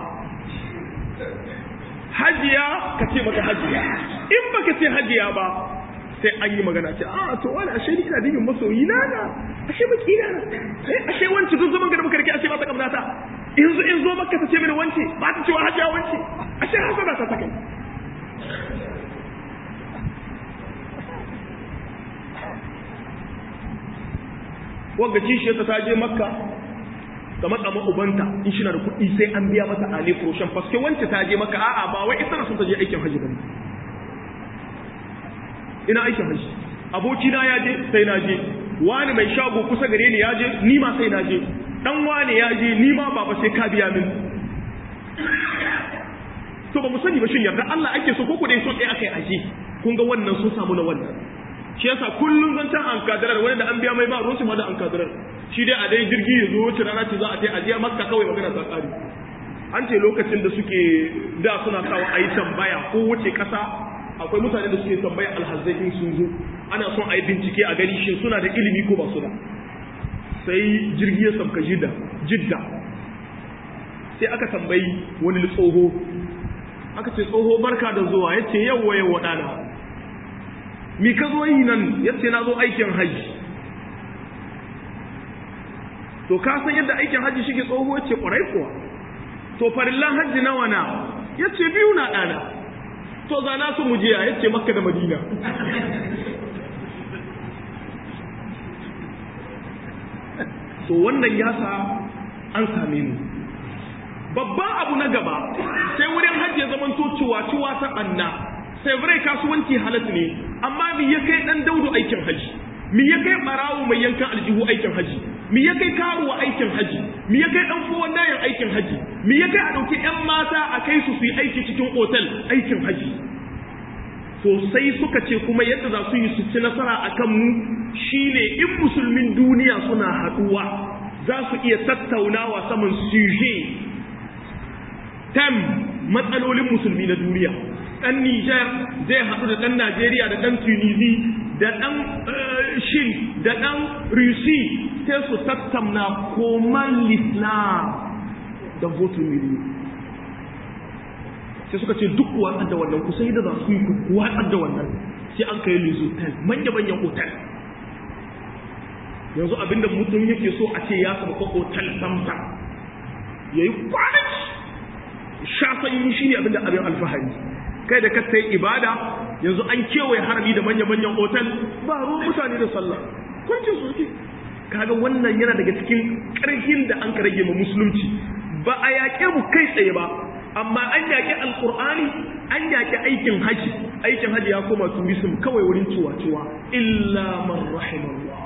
hajiya ka ce maka hajiya in baka ce hajiya ba sai an yi magana ce a to wani ashe ni ina dibin masoyi na na ashe baki na na ashe wanci duk zaman gada muka rike ashe ba ta kamnata in zo in zo maka ta ce mini wance ba ta cewa hajiya wance ashe hasana ta ta kai wanga kishiyarta ta je makka ta matsa ma ubanta in shi na da kuɗi sai an biya mata ale kuroshen faske wance ta je makka a'a ba wai ita na sun ta je aikin hajji bane ina aikin hajji abokina ya je sai na je wani mai shago kusa gare ni ya je ni ma sai na je dan wani ya je ni ma baba sai ka biya min to ba mu sani ba shin yarda Allah ake so ko ku dai so ɗaya akai aje kun ga wannan sun samu na wannan shi yasa kullun zan can an kadarar wani da an biya mai ba ruwan ma da an kadarar shi dai a dai jirgi ya zo wuce rana ce za a je a je makka kawai magana ta tsari an ce lokacin da suke da suna sawa a yi tambaya ko wuce kasa akwai mutane da suke tambaya alhazai in sun zo ana son a yi bincike a gani shin suna da ilimi ko ba su da sai jirgi ya sauka jidda jidda sai aka tambayi wani tsoho aka ce tsoho barka da zuwa ya ce yawwa yawwa ɗana mi ka zo yi nan ya ce na zo aikin hajji to ka san yadda aikin hajji shi ke tsoho ya ce ƙwarai kuwa to farillan hajji nawa na ya ce biyu na ɗana to za na su mujiya ya ce makka da madina to wannan ya sa an same mu babban abu na gaba sai wurin hajji ya zamanto ciwa-ciwa ta ɓanna sai birai kasuwanci halat ne amma mi ya kai dan daudu aikin haji mi ya kai barawo mai yankan aljihu aikin haji mi ya kai karuwa aikin haji mi ya kai dan fuwan dayan aikin haji mi ya kai a dauki yan mata a kai su su yi aiki cikin otal aikin haji to sai suka ce kuma yadda za su yi su ci nasara a kan mu shine in musulmin duniya suna haduwa za su iya tattaunawa saman suje tem matsalolin musulmi na duniya ɗan Nijar zai haɗu da ɗan Najeriya da ɗan Tunisi da ɗan Shin da ɗan Rusi sai su tattauna koman Islam da votin miliyu. Sai suka ce duk watsar da wannan kusa da za su yi ku watsar da wannan sai an kai lizotel manya-manyan otal. Yanzu abinda mutum yake so a ce ya samu otal samsa ya yi kwanaki sha sanyi shi ne abinda abin alfahari. kai da ka sai ibada yanzu an kewaye harami da manya-manyan otal ba ruwan mutane da sallah kwancin su suke kaga wannan yana daga cikin ƙarfin da an ka rage ma musulunci ba a yaƙe mu kai tsaye ba amma an yaƙi alƙur'ani an yaƙi aikin haji aikin haji ya koma tourism kawai wurin ciwa-ciwa illa man rahimallah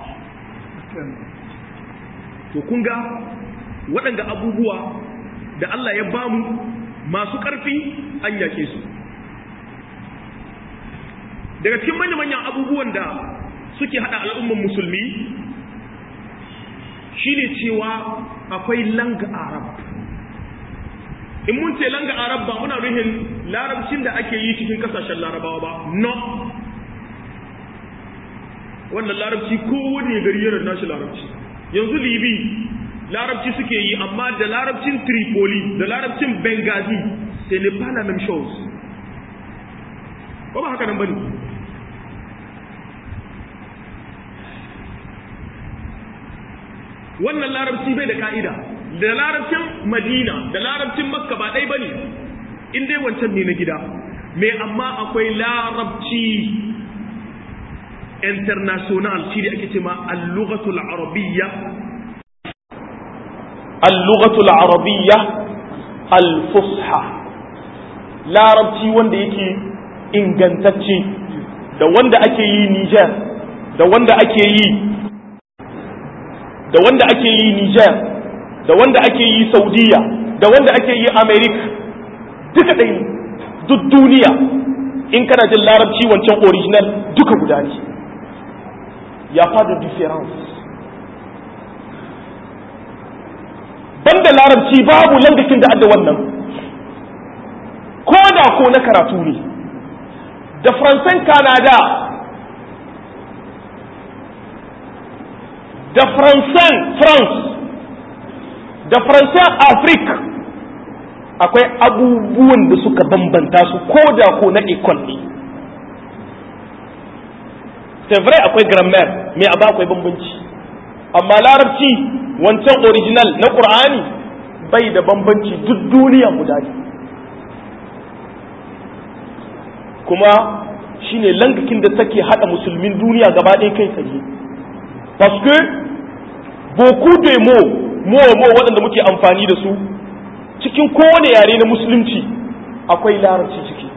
to kun ga waɗanda abubuwa da Allah ya bamu masu ƙarfi an yaƙe su daga cikin manya-manyan abubuwan da suke hada al'umman musulmi shine cewa akwai langa arab in mun ce langa arab ba muna nuhin larabcin da ake yi cikin kasashen larabawa ba no wannan larabci kowane gari yana nashi larabci yanzu libi larabci suke yi amma da larabcin tripoli da larabcin benghazi sai ne pas la même chose ba ba haka nan bane wannan larabci bai da ka'ida da larabcin madina da larabcin makka ba ɗai ba ne in dai wancan ne na gida mai amma akwai larabci international shi da ake ce ma al-lughatul arabiyya al-lughatul arabiyya al-fusha larabci wanda yake ingantacce da wanda ake yi Niger da wanda ake yi da wanda ake yi Niger da wanda ake yi Saudiya da wanda ake yi America duka ɗaya duk duniya in kana jin larabci wancan original duka guda ne ya fada difference banda larabci babu langakin da adda wannan ko da ko na karatu ne da faransan kanada da faransan france da faransan afirka akwai abubuwan da suka bambanta su ko da ko na ikon ne vrai akwai grammar mai abu akwai bambanci amma larabci wancan original na ƙur'ani bai da bambanci duk duniya guda ne kuma shine langakin da take hada musulmin duniya gaba ɗaya kai tsaye parce que beaucoup de mots mots mots waɗanda muke amfani da su cikin kowane yare na musulunci akwai larabci ciki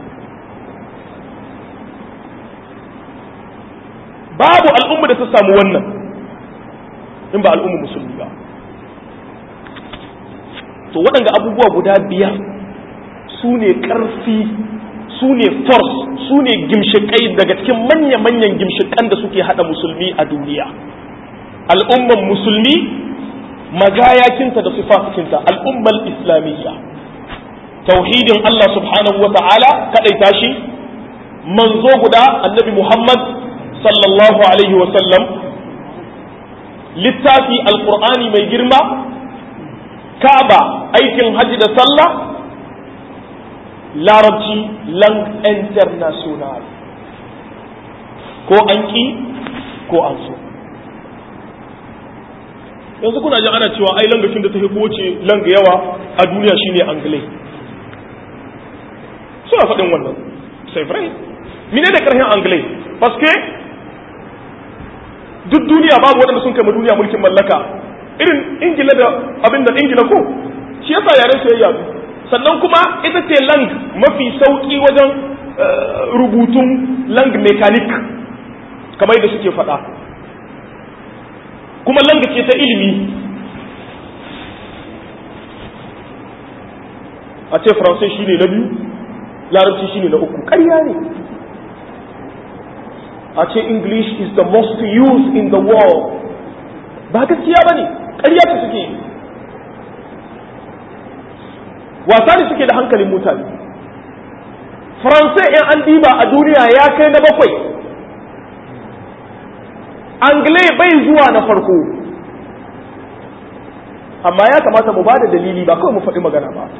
babu al'umma da ta samu wannan in ba al'umma musulmi ba to waɗanga abubuwa guda biyar su ne ƙarfi su ne force su ne gimshiƙai daga cikin manya-manyan gimshiƙan da suke haɗa musulmi a duniya al'umman musulmi magayakinta da sifatikinta al'ummar islamiyya tauhidin Allah subhanahu wa ta'ala kaɗaita shi manzo guda annabi Muhammad sallallahu alaihi wa sallam littafi alƙur'ani mai girma ka'aba aikin hajji da sallah larabci lang international ko an ki ko an so yanzu kuna jin ana cewa ai langafin da ta fi kowace langa yawa a duniya shine anglai suna faɗin wannan sai frai mine da ƙarfin anglai paske duk duniya babu waɗanda sun kai duniya mulkin mallaka irin ingila da abin da ingila ko shi yasa yaren su ya sannan kuma ita ce lang mafi sauki wajen rubutun lang mechanic kamar yadda suke faɗa kuma lang ce ta ilimi a ce faransai shine na biyu larabci shine na uku ƙarya ne a ce english is the most used in the world ba gaskiya ba ne ƙarya ta suke yi wasa ne suke da hankalin mutane faransai in an diba a duniya ya kai na bakwai angle bai zuwa na farko amma ya kamata mu ba da dalili ba kawai mu faɗi magana ba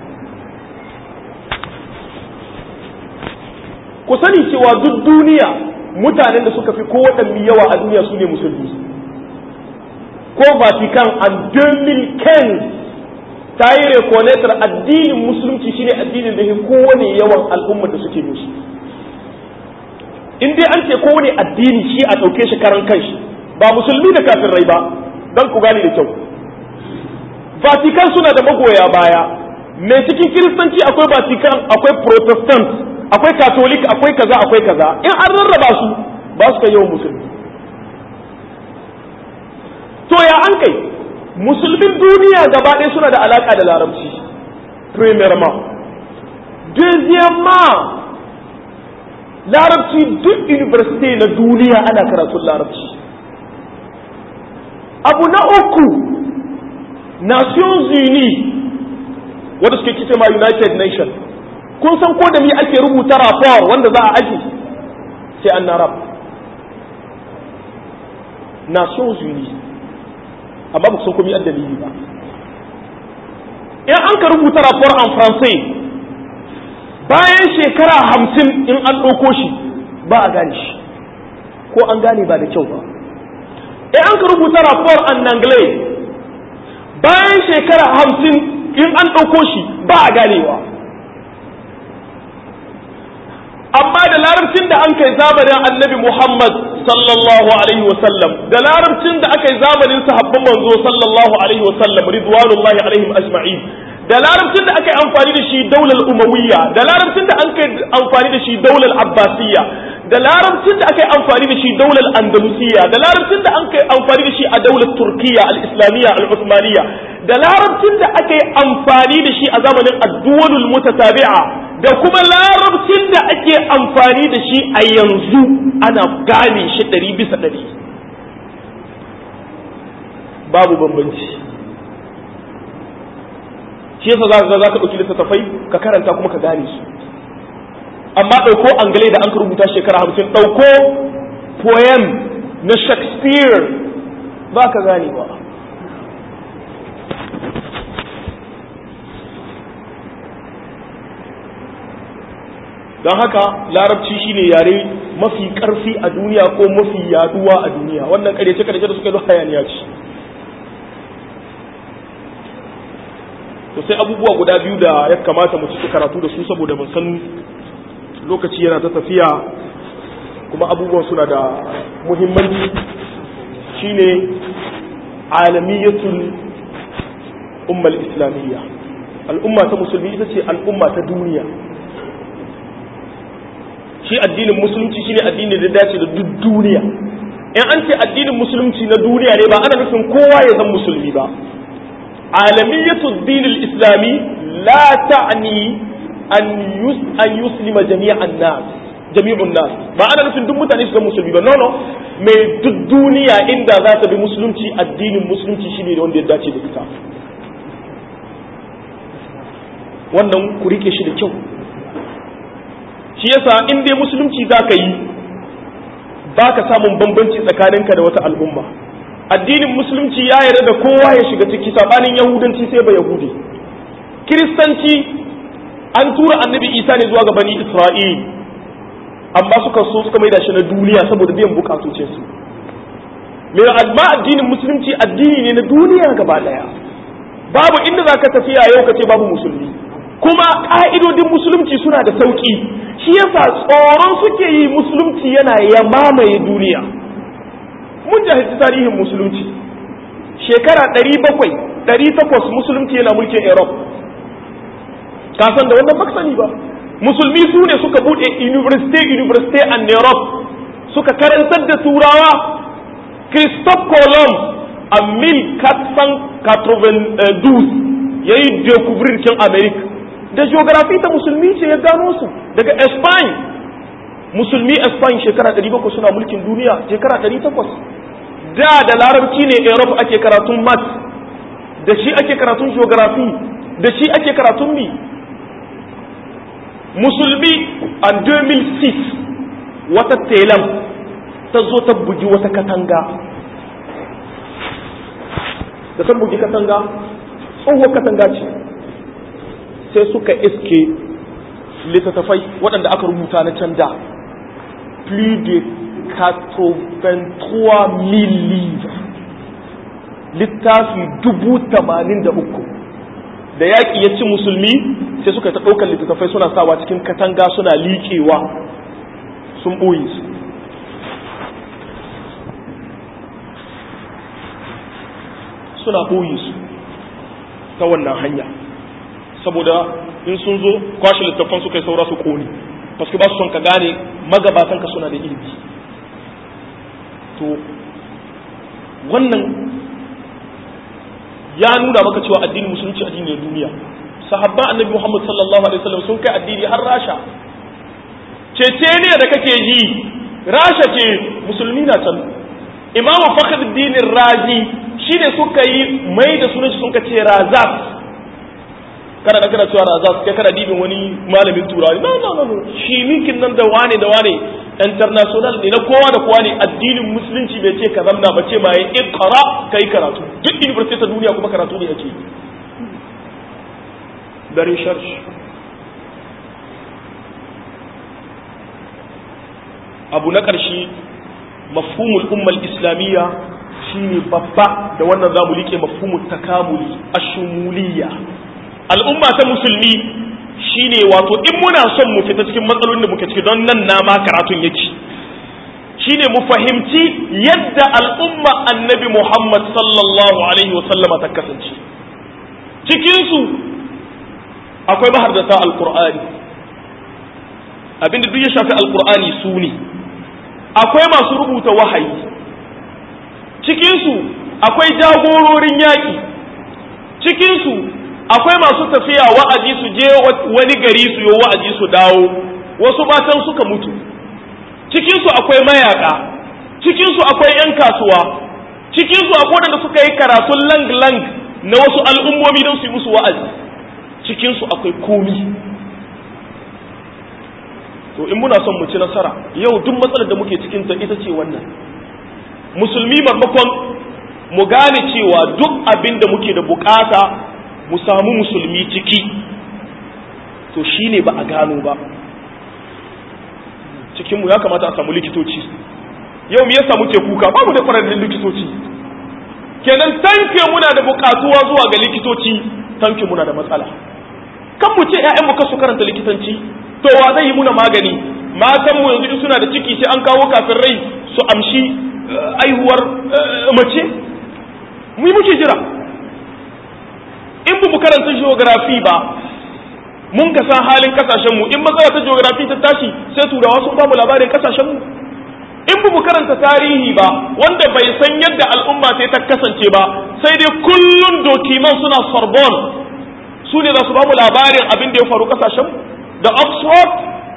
ku sani cewa duk duniya mutanen da suka fi kowaɗanne yawa a duniya su ne musulmi ko vatican an 2015 ta yi rekonetar addinin musulunci shine addinin da kowane yawan al'ummar da suke musu in dai an ce kowane addini shi a ɗauke shi karan kanshi ba musulmi da kafin rai ba don ku gane da kyau vatican suna da magoya baya mai cikin kiristanci akwai vatican akwai protestant akwai katolik akwai kaza akwai kaza in an rarraba su ba su kai yawan musulmi to ya an kai musulmin duniya gaba ɗaya suna da alaƙa da larabci premièrement deuxièmement larabci duk university na duniya ana karatun larabci abu na uku nations unis wanda suke kice ma united nations kun san ko da mi ake rubuta rapport wanda za a aji sai an narab nations unis amma ba san komai dalili ba in an ka rubuta rapport en français bayan shekara hamsin in an ɗauko shi ba a gane shi ko an gane ba da kyau ba in an ka rubuta rapport en anglais bayan shekara hamsin in an ɗauko shi ba a ganewa amma da larabcin da an kai zamanin annabi Muhammad sallallahu alaihi wasallam da larabcin da aka yi zamanin sahabban manzo sallallahu alaihi wasallam ridwanullahi alaihim ajma'in da larabcin da aka yi amfani da shi daular umawiyya da larabcin da an kai amfani da shi daular abbasiyya da larabcin da aka yi amfani da shi daular andalusiyya da larabcin da an kai amfani da shi a daular turkiya al-islamiyya al-uthmaniyya da larabcin da aka yi amfani da shi a zamanin addu'alul mutatabi'a da kuma larabcin da ake amfani da shi a yanzu ana gane shi ɗari bisa ɗari babu bambanci shi yasa za ka za ka ɗauki littattafai ka karanta kuma ka gane su amma ɗauko angale da an rubuta shekara hamsin ɗauko poem na shakespeare ba ka gane ba don haka larabci shine yare mafi karfi a duniya ko mafi yaduwa a duniya wannan karyace karyace da suka zo hayaniya ce to sai abubuwa guda biyu da ya kamata mu ciki karatu da su saboda mun san lokaci yana ta tafiya kuma abubuwan suna da muhimmanci shine alamiyatul ummal islamiyya al'umma ta musulmi ita ce al'umma ta duniya shi addinin musulunci shine addini da dace da duk duniya in an ce addinin musulunci na duniya ne ba ana nufin kowa ya zama musulmi ba alamiyatu dinil islami la ta'ni an yus an yuslima jami'an nas jami'un nas ba ana nufin duk mutane su zama musulmi ba no no mai duk duniya inda za ta bi musulunci addinin musulunci shine da wanda ya dace da ita wannan ku rike shi da kyau shi yasa in dai musulunci za ka yi ba ka samun bambanci tsakaninka da wata al'umma addinin musulunci ya yarda da kowa ya shiga ciki sabanin yahudanci sai ba yahudi kiristanci an tura annabi isa ne zuwa ga bani isra'il amma suka so suka maida shi na duniya saboda biyan bukatocin su me amma addinin musulunci addini ne na duniya gaba daya babu inda zaka tafiya yau kace babu musulmi kuma ƙa'idodin musulunci suna da sauƙi shi yasa tsoron suke yi musulunci yana ya mamaye duniya mun jahilci tarihin musulunci shekara ɗari bakwai ɗari takwas musulunci yana mulkin europe kasan da wannan baka sani ba musulmi su ne suka buɗe university university and europe suka karantar da turawa christophe colomb a 1492 ya yi découvrir kin america da geography ta musulmi ce ya gano su daga Spain musulmi Spain shekara 700 suna mulkin duniya shekara 800 da da larabci ne Europe ake karatun math da shi ake karatun geography da shi ake karatun mi musulmi a 2006 wata telam ta zo ta bugi wata katanga da ta bugi katanga tsohuwar katanga ce sai suka iske littattafai waɗanda aka rubuta na can da plus de 83 livres littafi dubu tamanin da uku da yaƙi ya ci musulmi sai suka ta ɗaukar littattafai suna sawa cikin katanga suna liƙewa sun ɓoye su suna ɓoye su ta wannan hanya saboda in sun zo kwashe littattafan su kai saura su kone paske ba su son ka gane magabatanka suna da ilimi to wannan ya nuna maka cewa addinin musulunci addini ne duniya sahabban annabi muhammad sallallahu alaihi wasallam sun kai addini har rasha cece ne da kake ji rasha ce musulmi na can imamu fakhruddin razi shine suka yi mai da sunan shi sun ka ce razaf kana kana cewa razaf kai kana dibin wani malamin turawa no no no shi minkin nan da wane da wane international ne na kowa da kowa ne addinin musulunci bai ce ka zamna ba ce ma ya iqra kai karatu duk university ta duniya kuma karatu ne yake da research abu na ƙarshe mafhumul ummal islamiyya shine babba da wannan zamu like mafhumul takamuli ashumuliyya al'umma ta musulmi shine wato in muna son mu fita cikin matsalolin da muke ciki don nan na ma karatun yake shine mu fahimci yadda al'umma annabi Muhammad sallallahu alaihi wa sallama ta kasance cikin su akwai mahardata alqur'ani abinda duk ya shafi alqur'ani su ne akwai masu rubuta wahayi cikin su akwai jagororin yaƙi cikin su akwai masu tafiya wa'azi su je wani gari su yi wa'azi su dawo wasu matan suka mutu cikinsu akwai mayaka cikinsu akwai 'yan kasuwa cikinsu akwai wadanda suka yi karatun lang-lang na wasu al'ummomi don su yi musu wa'azi cikinsu akwai komi to in muna son mu ci nasara yau duk matsalar da muke cikinta ita ce wannan musulmi marmakon mu gane cewa duk abin da muke da bukata mu samu musulmi ciki to shine ba a gano ba cikinmu ya kamata a samu likitoci yau me yasa muke kuka babu da kwararrun likitoci kenan tanke muna da bukatuwa zuwa ga likitoci tanke muna da matsala kan mu ce ƴaƴan mu kasu karanta likitanci to wa zai yi muna magani matan mu yanzu in suna da ciki sai an kawo kafin rai su amshi aihuwar mace mu yi muke jira in bu karanta geography ba mun ka san halin kasashen mu in matsala ta geography ta tashi sai turawa sun ba mu labarin kasashen mu in bu karanta tarihi ba wanda bai san yadda al'umma sai ta kasance ba sai dai kullun dokiman suna sorbonne su ne za su ba mu labarin abin da ya faru kasashen da oxford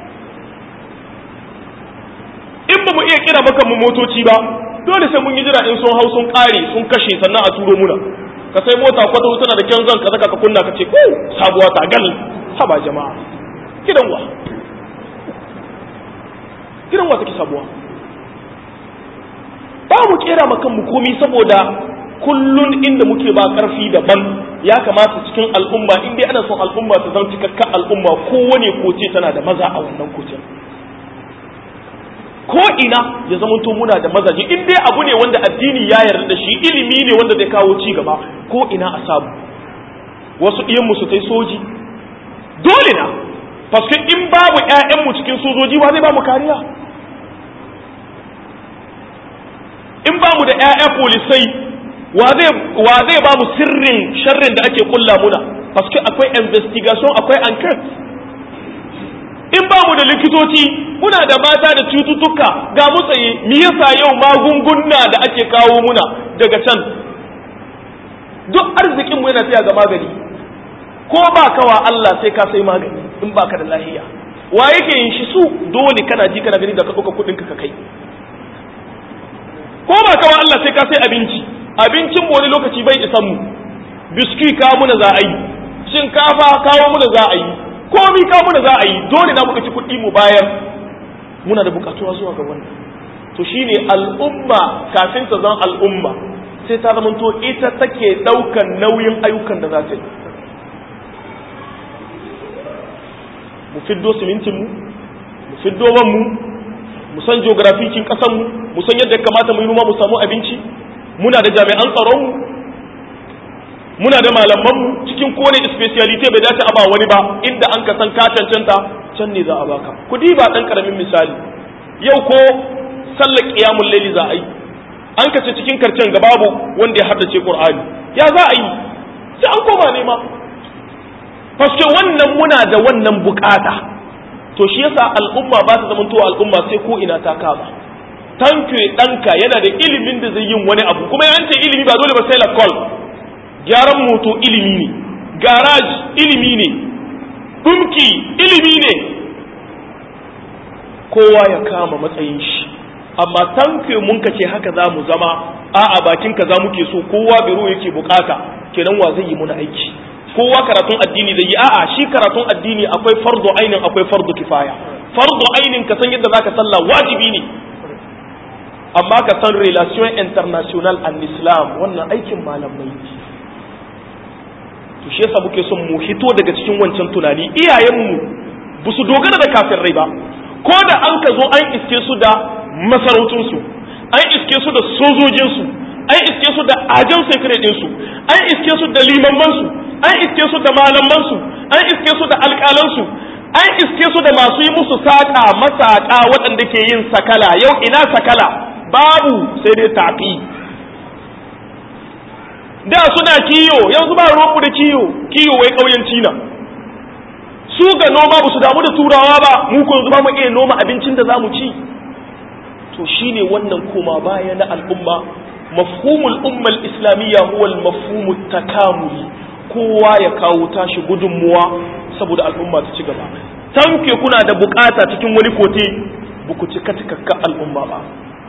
in ba mu iya kira maka mu motoci ba dole sai mun yi jira in sun hau sun kare sun kashe sannan a turo muna ka sai mota kwata tana da kyan zan ka zaka ka kunna ka ce ko sabuwa ta gal haba jama'a gidan wa gidan wa take sabuwa ba mu kera maka mu komi saboda kullun inda muke ba karfi daban ya kamata cikin al'umma in dai ana son al'umma ta zama cikakkan al'umma kowane koce tana da maza a wannan kocin ko ina ya zama to muna da mazaje in dai abu ne wanda addini ya yarda da shi ilimi ne wanda zai kawo ci gaba ko ina a samu wasu iyan mu su tai soji dole na paske in babu ƴaƴan mu cikin sojoji wa zai ba mu kariya in ba mu da ƴaƴa polisai wa zai ba mu sirrin sharrin da ake kulla muna paske akwai investigation akwai enquete in ba mu da likitoci muna da mata da cututtuka ga mu tsaye me yasa yau magunguna da ake kawo muna daga can duk arzikin mu yana tsaya ga magani ko ba kawa Allah sai ka sai magani in ba ka da lahiya wa yake yin shi su dole kana ji kana gani da ka ɗauka kuɗin ka kai ko ba kawa Allah sai ka sai abinci abincin mu wani lokaci bai isan mu biski kawo muna za a yi shinkafa kawo muna za a yi komi kawo muna za a yi dole na mu ɗauki kuɗi mu bayar muna da buƙatuwa zuwa ga wannan to shine al'umma kafin ta zan al'umma sai ta zamanto ita take ɗaukan nauyin ayyukan da za ta yi mu fiddo simintin mu mu fiddo man mu mu san geografikin kasan mu mu san yadda kamata mu yi noma mu samu abinci muna da jami'an tsaron mu muna da malaman mu cikin kowane speciality bai dace a ba wani ba inda an ka san ka cancanta can ne za a baka ku ba dan karamin misali yau ko sallar qiyamul layli za a yi an ka ce cikin karcen ga babu wanda ya haddace qur'ani ya za a yi sai an koma nema paske wannan muna da wannan bukata to shi yasa al'umma ba ta zama towa al'umma sai ko ina ta kama tanke ɗanka yana da ilimin da zai yin wani abu kuma yan ce ilimi ba dole ba sai lakol gyaran moto ilimi ne garage ilimi ne dumki ilimi ne kowa ya kama matsayin shi amma tanke mun ka ce haka za mu zama a'a bakin ka za muke so kowa biro yake bukata kenan wa zai yi muna aiki kowa karatun addini zai yi a'a shi karatun addini akwai fardu ainin akwai fardu kifaya fardu ainin ka san yadda zaka sallah wajibi ne amma ka san relation international and islam wannan aikin malamai to shi yasa muke son mu hito daga cikin wancan tunani iyayenmu ba su dogara da kafin rai ba ko da an ka zo an iske su da masarautunsu an iske su da sojojinsu an iske su da ajan sekret ɗinsu an iske su da limamansu an iske su da malamansu an iske su da alƙalansu an iske su da masu yi musu saƙa masaƙa waɗanda ke yin sakala yau ina sakala babu sai dai tafi da suna kiyo yanzu ba roƙu da kiyo kiyo wai ƙauyenci na su ga noma ba su damu da turawa ba mu ko yanzu ba mu iya noma abincin da za mu ci to shine wannan koma baya na al'umma mafhumul ummal islamiyya huwa al-mafhumu takamuli kowa ya kawo tashi gudunmuwa saboda al'umma ta ci gaba tanke kuna da bukata cikin wani kote ba ku cika cikakka al'umma ba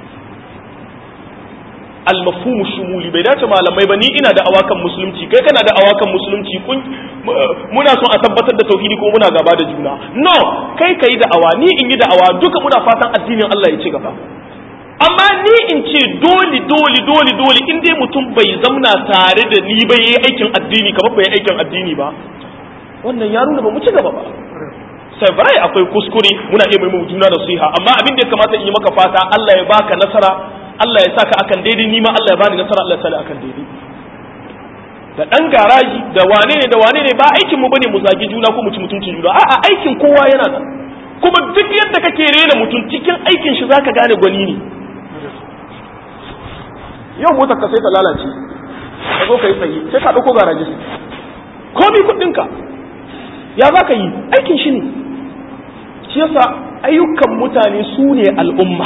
al-mafhumu shumuli bai dace malamai ba ni ina da awakan musulunci kai kana da awakan musulunci kun muna son a tabbatar da tauhidi ko muna gaba da juna no kai kai da awa ni in yi da awa duka muna fatan addinin Allah ya ci gaba amma ni in ce dole dole dole dole in dai mutum bai zamna tare da ni ba yayi aikin addini kamar bai aikin addini ba wannan ya nuna ba mu ci gaba ba sai bai akwai kuskure muna iya mai juna da siha amma abin da ya kamata in yi maka fata Allah ya baka nasara Allah ya saka akan daidai ni ma Allah ya bani nasara Allah ya sani akan daidai da dan garaji da wane ne da wane ne ba aikin mu bane mu zagi juna ko mu ci mutuncin juna a'a aikin kowa yana nan kuma duk yadda kake rena mutum cikin aikin shi zaka gane gwani ne yau motar ka sai ta lalace ka zo ka yi tsaye sai ka ɗauko garaji komi kuɗinka ya za ka yi aikin shi ne shi yasa ayyukan mutane su ne al'umma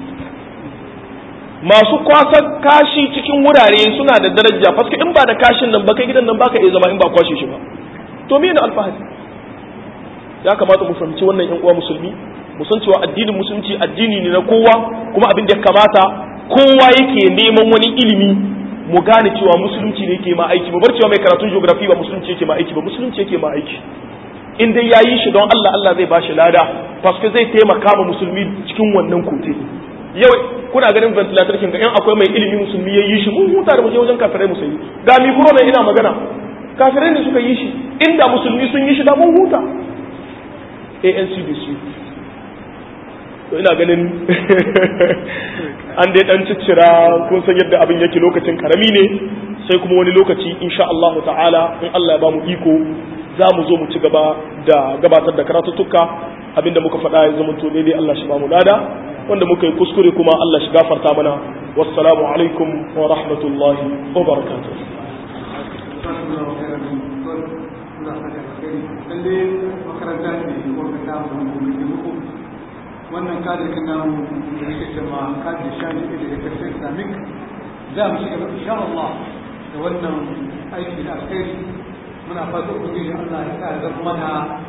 masu kwasan kashi cikin wurare suna da daraja faske in ba da kashin nan ba kai gidan nan baka iya zama in ba kwashe shi ba to me ne alfahari ya kamata mu fahimci wannan yan uwa musulmi mu san cewa addinin musulunci addini ne na kowa kuma abin da ya kamata kowa yake neman wani ilimi mu gane cewa musulunci ne ke ma aiki mu bar cewa mai karatun geography ba musulunci yake ma aiki ba musulunci yake ma aiki in dai yayi shi don Allah Allah zai bashi lada paske zai taimaka ma musulmi cikin wannan kote yau kuna ganin ventilator kin ga in akwai mai ilimi musulmi yayi shi mun huta da mu je wajen kafirai musulmi ga mi ne ina magana kafirai ne suka yi shi inda musulmi sun yi shi da mun huta ANCDC to ina ganin an dai dan ciccira kun san yadda abin yake lokacin karami ne sai kuma wani lokaci insha Allah ta'ala in Allah ya bamu iko za mu zo mu ci gaba da gabatar da karatuttuka abinda muka faɗa ya zama to daidai Allah shi bamu lada wanda muka yi kuskure kuma Allah shi gafarta mana wassalamu alaikum wa rahmatullahi wa barakatuh makaranta ne wanda ta mu muku wannan kadirin namu da yake cewa kadir shani da ya tafi islamic za mu shiga insha Allah da wannan aiki da alkhairi muna fata ubangiji Allah ya sa ya zama mana